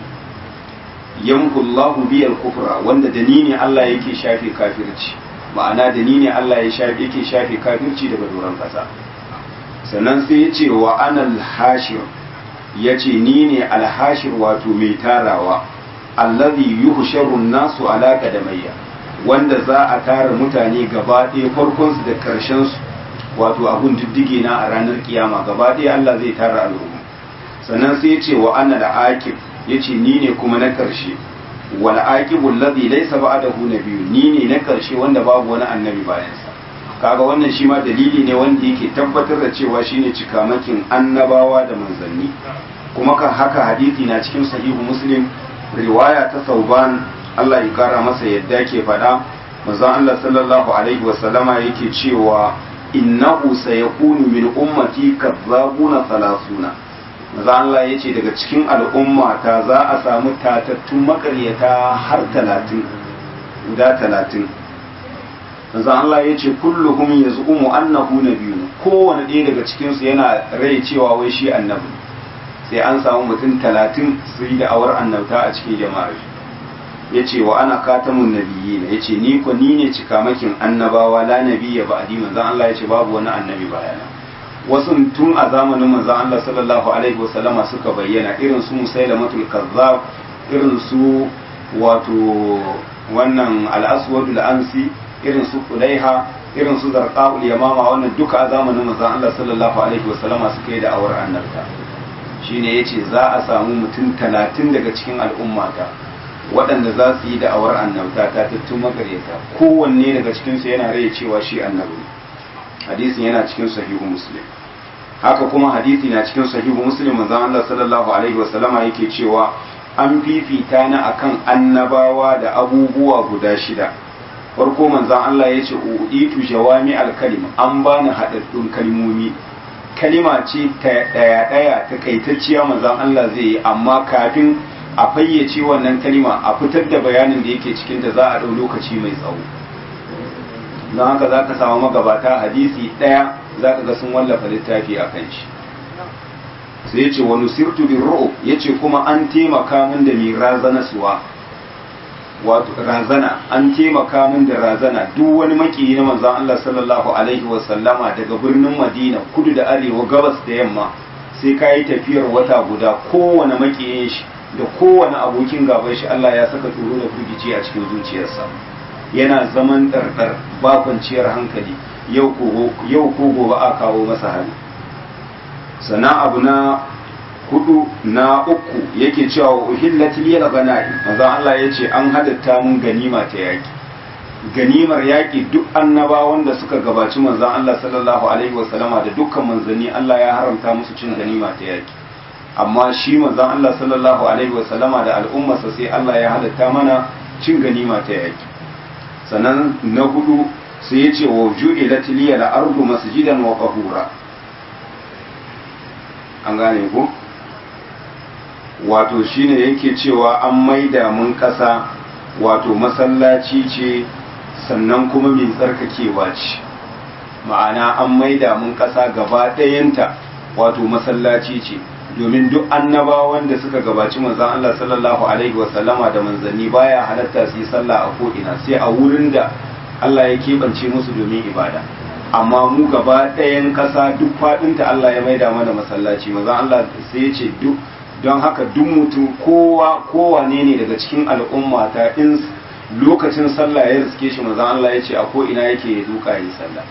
yankullahu biyal kufra wanda da ni ne Allah yake shafe kafirci ma'ana da ni ne Allah ya shafe yake shafe kafirci daga doron kasa sannan sai ya ce wa anal hashir ya ce ni ne alhashir wato mai tarawa allazi yuhsharu nasu ala qadamayya wanda za a tara mutane gaba ɗaya farkon su da karshen su wato abun diddige na a ranar kiyama gaba ɗaya Allah zai tara al'umma sannan sai ya ce wa anal aqib yace ni ne kuma na karshe wal aqibul ladhi laysa ba'dahu nabiyyu ni ne na karshe wanda babu wani annabi bayan sa kaga wannan shi ma dalili ne wanda yake tabbatar da cewa shine cikamakin annabawa da manzanni kuma kan haka hadisi na cikin sahihu muslim riwaya ta sauban Allah ya kara masa yadda ke faɗa manzon Allah sallallahu alaihi wa sallama yake cewa innahu sayakunu min ummati kadzabuna salasuna maza Allah ya ce daga cikin al'umma ta za a samu tatattun makaryata har talatin guda talatin maza Allah ya ce kulluhum ya zu'umu annahu na biyu kowane ɗaya daga cikinsu yana rai cewa wai shi annabi sai an samu mutum talatin su yi da'awar annabta a cikin jama'ar ya ce wa ana katamun nabiyyi ya ce ni ko ni ne cikamakin annabawa la nabiyya ba adi manzan Allah ya ce babu wani annabi bayana wasu tun a zamanin manzon Allah sallallahu alaihi wasallama suka bayyana irin su musailamatul kazzab irin su wato wannan al-aswadul ansi irin su kulaiha irin su zarqaul yamama wannan duka a zamanin manzon Allah sallallahu alaihi wasallama suka yi da awar annabta shine yace za a samu mutum talatin daga cikin al'ummata waɗanda za su yi da awar annabta ta tattun magareta kowanne daga cikinsu yana rai cewa shi annabi hadisin yana cikin sahihu muslim haka kuma hadisi na cikin sahihu muslim manzon Allah sallallahu alaihi wasallama yake cewa an fifita ni akan annabawa da abubuwa guda shida farko manzon Allah ya ce uditu jawami alkalim an bani haɗaɗɗun kalmomi kalima ce ta daya daya ta kaitacciya manzon Allah zai yi amma kafin a fayyace wannan kalima a fitar da bayanin da yake cikin ta za a ɗau lokaci mai tsawo don haka za ka samu magabata hadisi ɗaya za ka ga sun wallafa littafi a kan shi sai ya ce wani sirtu bin ro'o ya ce kuma an taimaka min da mai razana suwa wato razana an taimaka min da razana duk wani makiyi na manzon Allah sallallahu alaihi wa sallama daga birnin Madina kudu da arewa gabas da yamma sai ka yi tafiyar wata guda kowane makiyin shi da kowane abokin gaban shi Allah ya saka tsoro da firgici a cikin zuciyarsa yana zaman ɗarɗar ba kwanciyar hankali yau ko gobe a kawo masa hali sannan abu na hudu na uku yake cewa uhillat liyal ganaim manzo Allah yace an hadatta mun ganima ta yaki ganimar yaki duk annabawan da suka gabaci manzo Allah sallallahu alaihi wasallama da dukkan manzanni Allah ya haramta musu cin ganima ta yaki amma shi manzo Allah sallallahu alaihi wasallama da al'ummarsa sai Allah ya halatta mana cin ganima ta yaki sannan na hudu sai yace wa ju'ilat liyal ardu masjidan wa qahura an gane ku wato shine yake cewa an maida mun ƙasa wato masallaci ce sannan kuma mai tsarkakewa ce ma'ana an maida mun ƙasa gaba ɗayanta wato masallaci ce domin duk annabawan da suka gabaci manzon Allah sallallahu alaihi wasallama da manzanni baya halatta su yi sallah a ko'ina sai a wurin da Allah ya keɓance musu domin ibada amma mu gaba ɗayan ƙasa duk faɗinta Allah ya maida mana masallaci manzon Allah sai ya ce duk don haka duk mutum kowa kowane ne daga cikin al'umma ta in lokacin sallah ya riske shi manzon Allah ya ce a ko ina yake ya duka yi sallah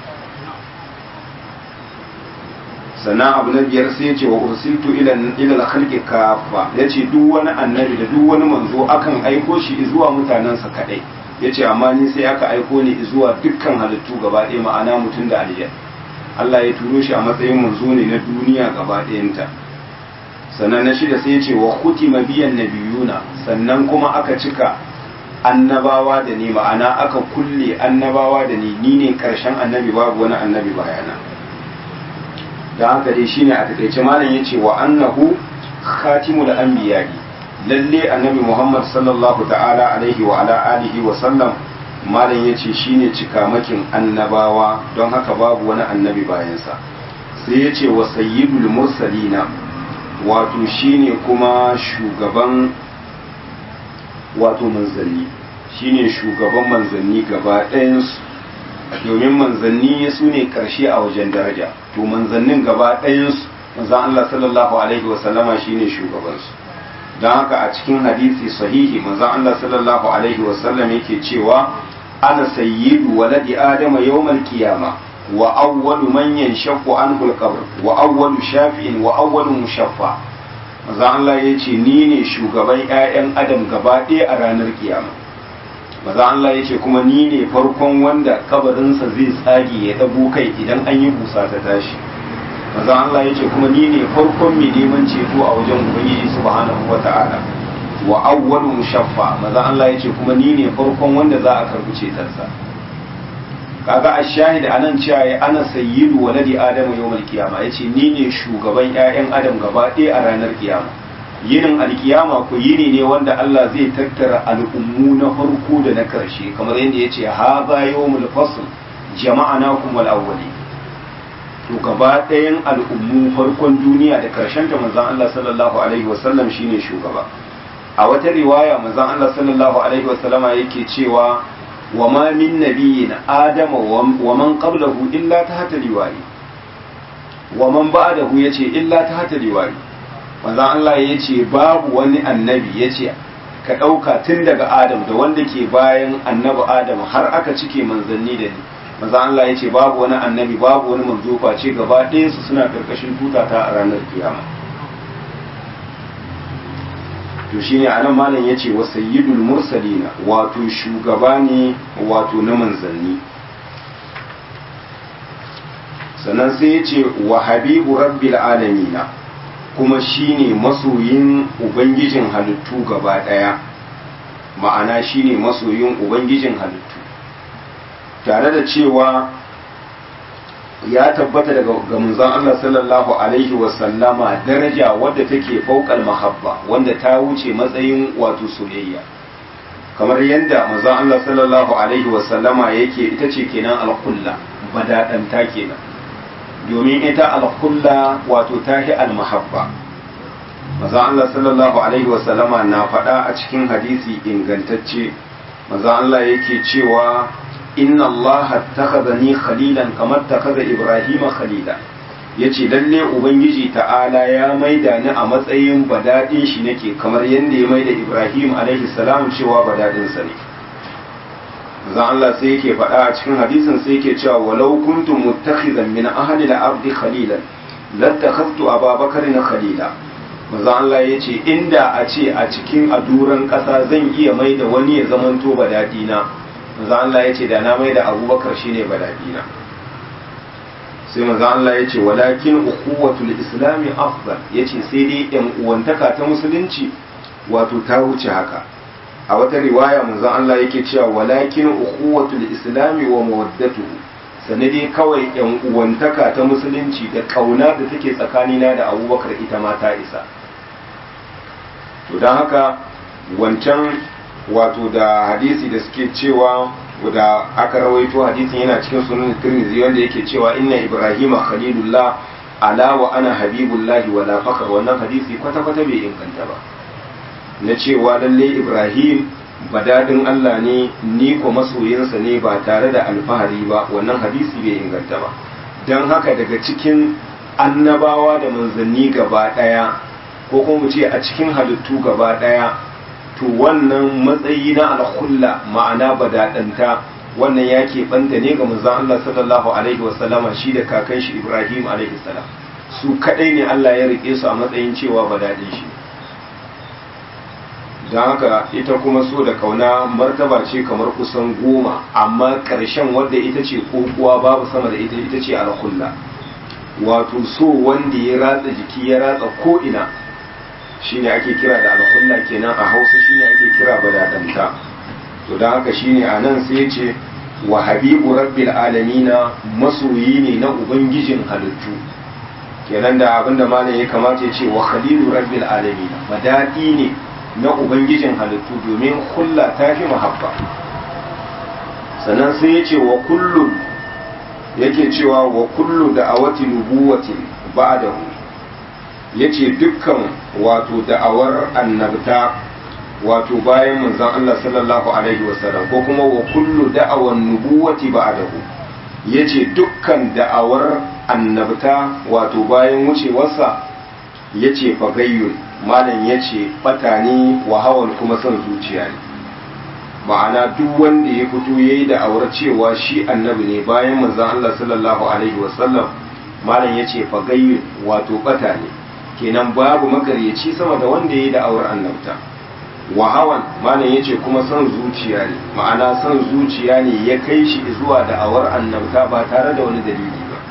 sannan abu na biyar sai ya ce wa ursiltu ila ila khalqi kafa ya ce duk wani annabi da duk wani manzo akan aiko shi zuwa mutanensa kadai ya ce amma ni sai aka aiko ni zuwa dukkan halittu gaba ɗaya ma'ana mutum da aljan Allah ya turo shi a matsayin manzo ne na duniya gaba ɗayanta sannan na shida sai ce wa kutima biyan nabiyuna sannan kuma aka cika annabawa da ni ma'ana aka kulle annabawa da ni ni ne karshen annabi babu wani annabi bayana da haka dai shine a takaice malam yace wa annahu khatimul anbiya'i lalle annabi Muhammad sallallahu ta'ala alaihi wa ala alihi wa sallam malam yace shine cikamakin annabawa don haka babu wani annabi bayansa sai yace wa sayyidul mursalina wato shine kuma shugaban wato manzanni shine shugaban manzanni gaba ɗayansu domin manzanni su ne ƙarshe a wajen daraja to manzannin gaba ɗayansu manzan Allah sallallahu alaihi wasallama shine shugabansu don haka a cikin hadisi sahihi manzan Allah sallallahu alaihi wasallam yake cewa ana sayyidu waladi adama yawmal qiyama wa awwalu man yanshaqqu anhu al-qabr wa awwalu shafi'in wa awwalu mushaffa manzo Allah ya ce ni ne shugaban ƴaƴan adam gaba ɗaya a ranar kiyama manzo Allah ya ce kuma ni ne farkon wanda kabarinsa zai tsage ya dago kai idan an yi busa ta tashi manzo Allah ya ce kuma ni ne farkon mai neman ceto a wajen ubangiji subhanahu wata'ala wa awwalu mushaffa manzo Allah ya ce kuma ni ne farkon wanda za a karbi cetonsa kaga ashahid anan cewa ya ana sayyidu waladi adamu yawmal qiyama yace ni ne shugaban ƴaƴan adam gaba ɗaya a ranar kiyama yinin alkiyama ko yini ne wanda Allah zai tattara al'ummu na farko da na karshe kamar yadda yace hadha yawmul fasl jama'anakum wal awwali to gaba ɗayan al'ummu farkon duniya da karshen ta manzon Allah sallallahu alaihi wasallam shine shugaba a wata riwaya manzon Allah sallallahu alaihi wasallama yake cewa وما من نبي آدم ومن قبله إلا تحت لوائي ومن بعده يتي إلا تحت لوائي manzon Allah ya ce babu wani annabi ya ce ka ɗauka tun daga Adam da wanda ke bayan annabi Adam har aka cike manzanni da ni manzon Allah ya ce babu wani annabi babu wani manzo face gaba ɗaya su suna ƙarƙashin tutata a ranar kiyama to shine anan malam yace wa sayyidul mursalina wato shugaba ne wato na manzanni sannan sai yace wa habibu rabbil alamina kuma shine masoyin ubangijin halittu gaba daya ma'ana shine masoyin ubangijin halittu tare da cewa ya tabbata daga ga manzon Allah sallallahu alaihi wasallama daraja wadda take fauqal mahabba wanda ta wuce matsayin wato soyayya kamar yadda manzon Allah sallallahu alaihi wasallama yake ita ce kenan alkulla badadanta kenan domin ita alkulla wato tahi almahabba manzon Allah sallallahu alaihi wasallama na faɗa a cikin hadisi ingantacce manzon Allah yake cewa inna Allah takhadhani khalilan kamar takhadha Ibrahim khalila yace lalle ubangiji ta'ala ya maida ni a matsayin badadin shi nake kamar yadda ya maida Ibrahim alaihi salam cewa badadin sa ne zan Allah sai yake faɗa a cikin hadisin sai yake cewa walau kuntum muttakhizan min ahli al-ardi khalilan lattakhadtu Abubakar khalila manzo Allah ya ce inda a ce a cikin aduran ƙasa zan iya mai da wani ya zamanto badadina manzo Allah ya ce da na mai da abubakar shine badadina sai manzo Allah ya ce walakin ukhuwatul islami afdal ya ce sai dai yan uwantaka ta musulunci wato ta wuce haka a wata riwaya manzo Allah yake cewa walakin ukhuwatul islami wa mawaddatuhu sanadi kawai yan uwantaka ta musulunci da kauna da take tsakanina da abubakar ita ma ta isa to don haka wancan wato da hadisi da suke cewa da aka rawaito hadisin yana cikin sunan tirmidhi wanda yake cewa inna ibrahima khalilullah ala wa ana habibullahi wala fakar wannan hadisi kwata kwata bai inganta ba na cewa lalle ibrahim badadin Allah ne ni ko masoyinsa ne ba tare da alfahari ba wannan hadisi bai inganta ba don haka daga cikin annabawa da manzanni gaba daya ko kuma mu ce a cikin halittu gaba daya to wannan matsayi na alkhulla ma'ana badadanta wannan ya keɓanta ne ga manzon Allah sallallahu alaihi wasallama shi da kakan shi Ibrahim alaihi salam su kadai ne Allah ya rike su a matsayin cewa badadin shi don haka ita kuma so da kauna martaba ce kamar kusan goma amma ƙarshen wadda ita ce kokuwa babu sama da ita ita ce alkhulla wato so wanda ya ratsa jiki ya ratsa ko ina shine ake kira da alkhulla kenan a hausa shine ake kira badadanta to don haka shine a nan sai ce wa habibu rabbil alamina masoyi ne na ubangijin halittu kenan da abinda malam ya kamata ya ce wa khalilu rabbil alamina madadi ne na ubangijin halittu domin hulla ta fi mahabba sannan sai ya ce wa kullu yake cewa wa kullu da awati nubuwatin ba'dahu yace dukkan wato da'awar annabta wato bayan manzon Allah sallallahu alaihi wasallam ko kuma wa kullu da'awan nubuwati ba'dahu yace dukkan da'awar annabta wato bayan wucewarsa yace fagayyun malam yace bata ne wa hawan kuma son zuciya ne ma'ana duk wanda ya fito yayi da'awar cewa shi annabi ne bayan manzon Allah sallallahu alaihi wasallam malam yace fagayyun wato bata ne kenan babu makaryaci sama da wanda ya yi da'awar annabta wa hawan malam yace kuma son zuciya ne ma'ana son zuciya ne ya kai shi zuwa da'awar annabta ba tare da wani dalili ba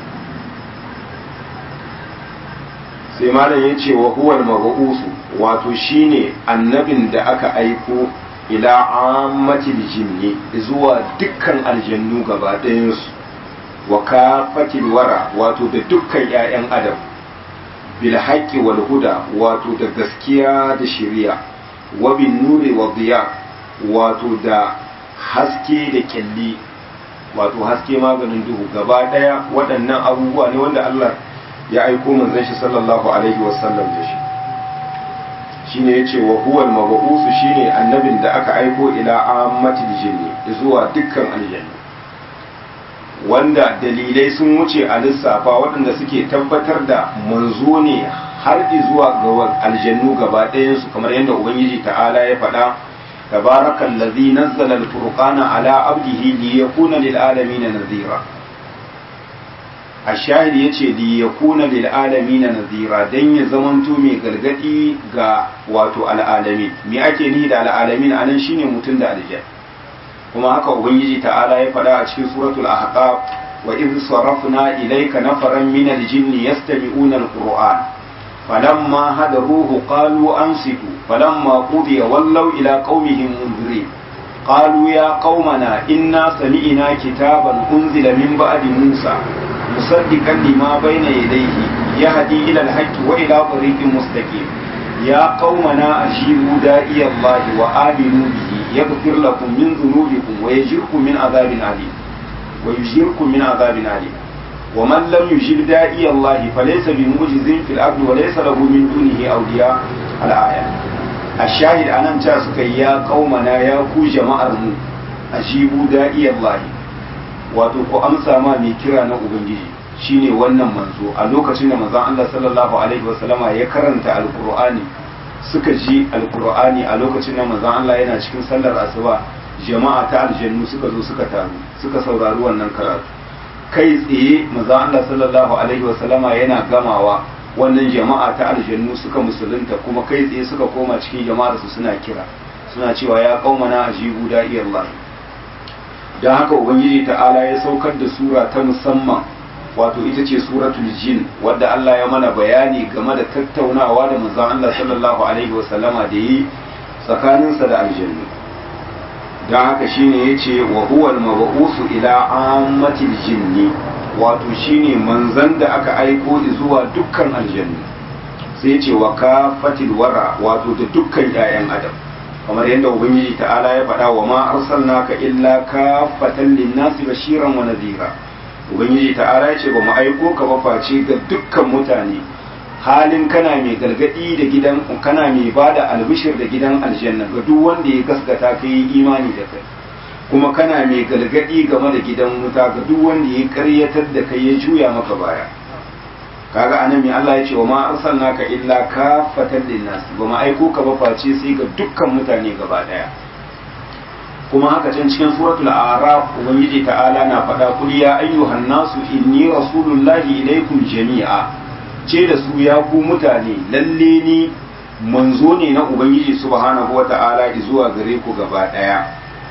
sai malam yace wa huwal mabu'usu wato shine annabin da aka aiko ila ammatil jinni zuwa dukkan aljannu gaba ɗayansu wa kafatil wara wato da dukkan 'ya'yan adam bil haqqi wal huda wato da gaskiya da shari'a wa bin nuri wa diya wato da haske da kyalli wato haske maganin duhu gaba daya waɗannan abubuwa ne wanda Allah ya aiko manzon shi sallallahu alaihi wasallam da shi shine yace wa huwal mab'us shine annabin da aka aiko ila ammatil jinni zuwa dukkan aljanna wanda dalilai sun wuce a lissafa waɗanda suke tabbatar da manzo ne har zuwa ga aljannu gaba ɗayansu kamar yadda ubangiji ta'ala ya faɗa tabarakan ladhi nazzala al-furqana ala abdihi li yakuna lil alamin nadhira ashahid yace li yakuna lil alamin nadhira dan ya zamanto mai gargadi ga wato al'alamin me ake nihi da al'alamin anan shine mutum da aljanna kuma haka ubangiji ta'ala ya faɗa a cikin suratul ahqaf wa idh sarafna ilayka nafaran min al-jinni yastami'una al-qur'an falamma hadaruhu qalu ansitu falamma qudiya wallaw ila qaumihim munzirin قالوا يا قومنا إنا سمعنا كتابا أنزل من بعد موسى musaddiqan lima bayna yadayhi yahdi ila al-haqqi wa ila tariqin mustaqim ya qaumana ajibu da'iya Allah wa aminu bihi yaghfir lakum min dhunubikum wa yajirkum min adhabin alim wa yujirkum min adhabin alim ومن لم يجب داعي الله فليس بمعجز في الأرض وليس له من دونه أولياء الآية الشاهد أنا متاسك يا قومنا يا كو جماعة أجيبوا داعي الله wato ku amsa ma mai kira na ubangiji shine wannan manzo a lokacin da manzon Allah sallallahu alaihi wasallama ya karanta alqur'ani suka ji alqur'ani a lokacin da manzon Allah yana cikin sallar asuba jama'a ta aljannu suka zo suka taru suka saurari wannan karatu kai tsaye maza Allah sallallahu alaihi wasallama yana gamawa wannan jama'a ta aljannu suka musulunta kuma kai tsaye suka koma cikin jama'ar su suna kira suna cewa ya qaumana ajibu da'iyallah dan haka ubangiji ta'ala ya saukar da sura ta musamman wato ita ce suratul jin wadda Allah ya mana bayani game da tattaunawa da manzon Allah sallallahu alaihi wasallama da yi tsakaninsa da aljannu don haka shine ya ce wa huwal mabu'usu ila ammatil jinni wato shine manzan da aka aiko zuwa dukkan aljannu sai ce wa kafatil wara wato da dukkan 'ya'yan adam kamar yadda ubangiji ta'ala ya faɗa wa ma arsalnaka illa kafatan linnasi bashiran wa nadhira ubangiji ta'ala ya ce ba mu aiko ka ba face ga dukkan mutane halin kana mai gargadi da gidan kana mai bada albishir da gidan aljanna ga duk wanda ya gaskata ka yi imani da kai kuma kana mai gargadi game da gidan wuta ga duk wanda ya karyatar da kai ya juya maka baya kaga anan mai Allah ya ce wa ma arsalnaka illa kafatan linnas ba ma aiko ka ba face sai ga dukkan mutane gaba daya kuma haka can cikin suratul a'raf ubangiji ta'ala na faɗa kul ya ayyuhan nasu inni rasulullahi ilaikum jami'a ce da su ya ku mutane lalle ni manzo ne na ubangiji subhanahu wata'ala zuwa gare ku gaba daya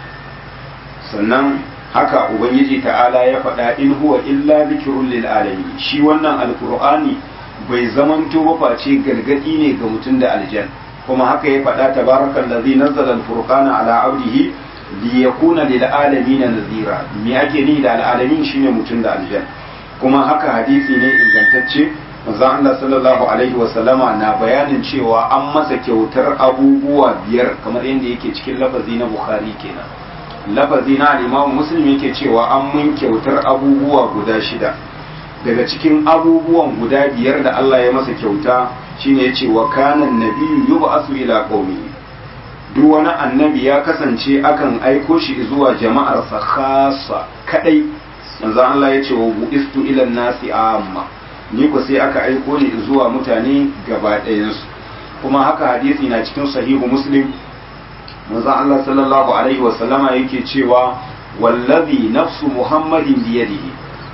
sannan haka ubangiji ta'ala ya faɗa in huwa illa dhikrun lil alamin shi wannan alqur'ani bai zamanto ba face gargadi ne ga mutum da aljan kuma haka ya faɗa tabarakallazi nazzala al-furqana ala abdihi liyakuna lil alamin nadhira me ake ni da al alamin shine mutum da aljan kuma haka hadisi ne ingantacce manzon Allah sallallahu alaihi wasallama na bayanin cewa an masa kyautar abubuwa biyar kamar yadda yake cikin lafazi na Bukhari kenan lafazi na Imam Muslim yake cewa an mun kyautar abubuwa guda shida daga cikin abubuwan guda biyar da Allah ya masa kyauta shine yace wa kana nabiyyu yub'asu ila qaumi duk wani annabi ya kasance akan aiko shi zuwa jama'arsa khassa kadai manzo Allah yace wa bu'istu ila nasi amma ni ko sai aka aiko ni zuwa mutane gaba ɗayansu kuma haka hadisi na cikin sahihu muslim manzon Allah sallallahu alaihi wa sallama yake cewa wallazi nafsu muhammadin biyadihi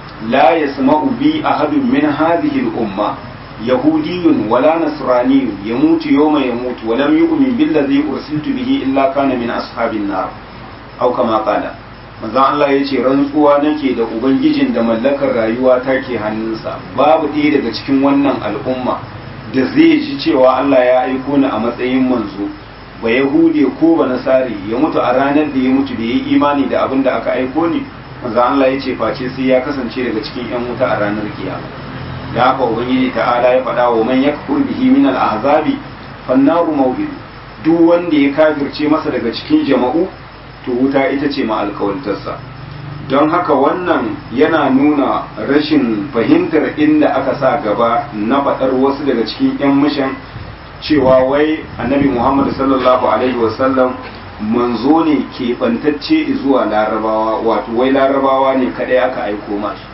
la yasma'u bi ahadun min hadhihi al-umma yahudiyyun wala nasraniyyun yamutu yawma yamutu wa lam yu'min billazi ursiltu bihi illa kana min ashabin nar aw kama qala manzon Allah ya ce rantsuwa nake da ubangijin da mallakar rayuwa take hannunsa babu ɗaya daga cikin wannan al'umma da zai ji cewa Allah ya aiko ni a matsayin manzo ba yahude ko ba nasari ya mutu a ranar da ya mutu da ya yi imani da abin da aka aiko ni manzon Allah ya ce face sai ya kasance daga cikin yan wuta a ranar kiyama da haka ubangiji ta'ala ya faɗa wa man yakfur bihi min al-ahzabi fannaru mawbid duk wanda ya kafirce masa daga cikin jama'u to wuta ita ce ma'alkawantarsa don haka wannan yana nuna rashin fahimtar inda aka sa gaba na faɗar wasu daga cikin 'yan mishan cewa wai annabi muhammad sallallahu alaihi wasallam manzo ne keɓantacce zuwa larabawa wato wai larabawa ne kaɗai aka aiko masu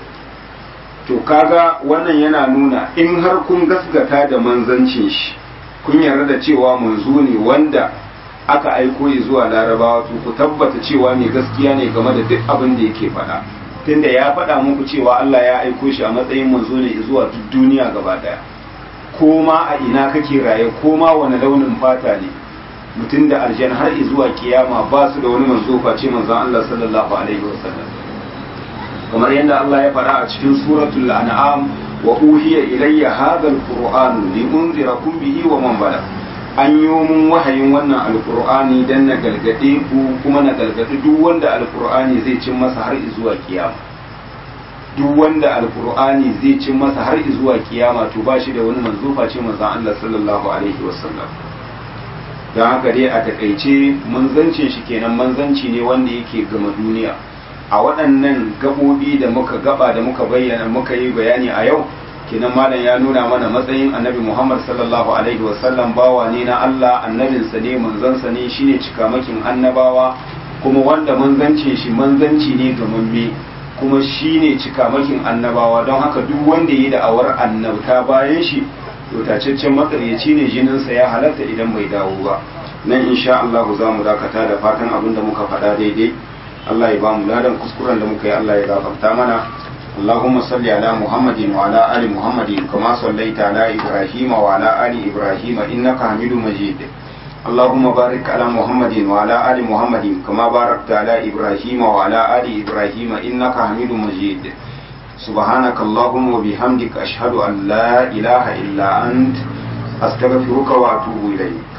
to kaga wannan yana nuna in har kun gasgata da manzancin shi kun yarda da cewa manzo ne wanda aka aiko ya zuwa larabawa to ku tabbata cewa mai gaskiya ne game da duk abin da yake faɗa tunda ya faɗa muku cewa Allah ya aiko shi a matsayin manzo ne zuwa duk duniya gaba daya ko ma a ina kake raye ko ma wani launin fata ne mutum da aljan har zuwa kiyama ba su da wani manzo face manzon Allah sallallahu alaihi wasallam kamar yadda Allah ya faɗa a cikin suratul an'am wa uhiya ilayya hadha alquran li unzirakum bihi wa man balagha an yi mun wahayin wannan alkur'ani don na gargaɗe ku kuma na gargaɗi duk wanda alkur'ani zai cin masa har zuwa kiyama duk wanda alkur'ani zai cin masa har zuwa kiyama to ba shi da wani manzo face manzon Allah sallallahu alaihi wasallam don haka dai a takaice manzancin shi kenan manzanci ne wanda yake gama duniya a waɗannan gaɓoɓi da muka gaba da muka bayyana muka yi bayani a yau kenan malam ya nuna mana matsayin annabi muhammad sallallahu alaihi wasallam bawa ne na allah annabinsa ne manzansa ne shine cikamakin annabawa kuma wanda manzancin shi manzanci ne gamamme kuma shine cikamakin annabawa don haka duk wanda yi da'awar annabta bayan shi to tacaccen makaryaci ne jininsa ya halatta idan bai dawo ba nan insha Allah za mu dakata da fatan abin da muka faɗa daidai Allah ya ba mu ladan kuskuren da muka yi Allah ya gafarta mana اللهم صل على محمد وعلى آل محمد كما صليت على إبراهيم وعلى آل إبراهيم إنك حميد مجيد اللهم بارك على محمد وعلى آل محمد كما باركت على إبراهيم وعلى آل إبراهيم إنك حميد مجيد سبحانك اللهم وبحمدك أشهد أن لا إله إلا أنت أستغفرك وأتوب إليك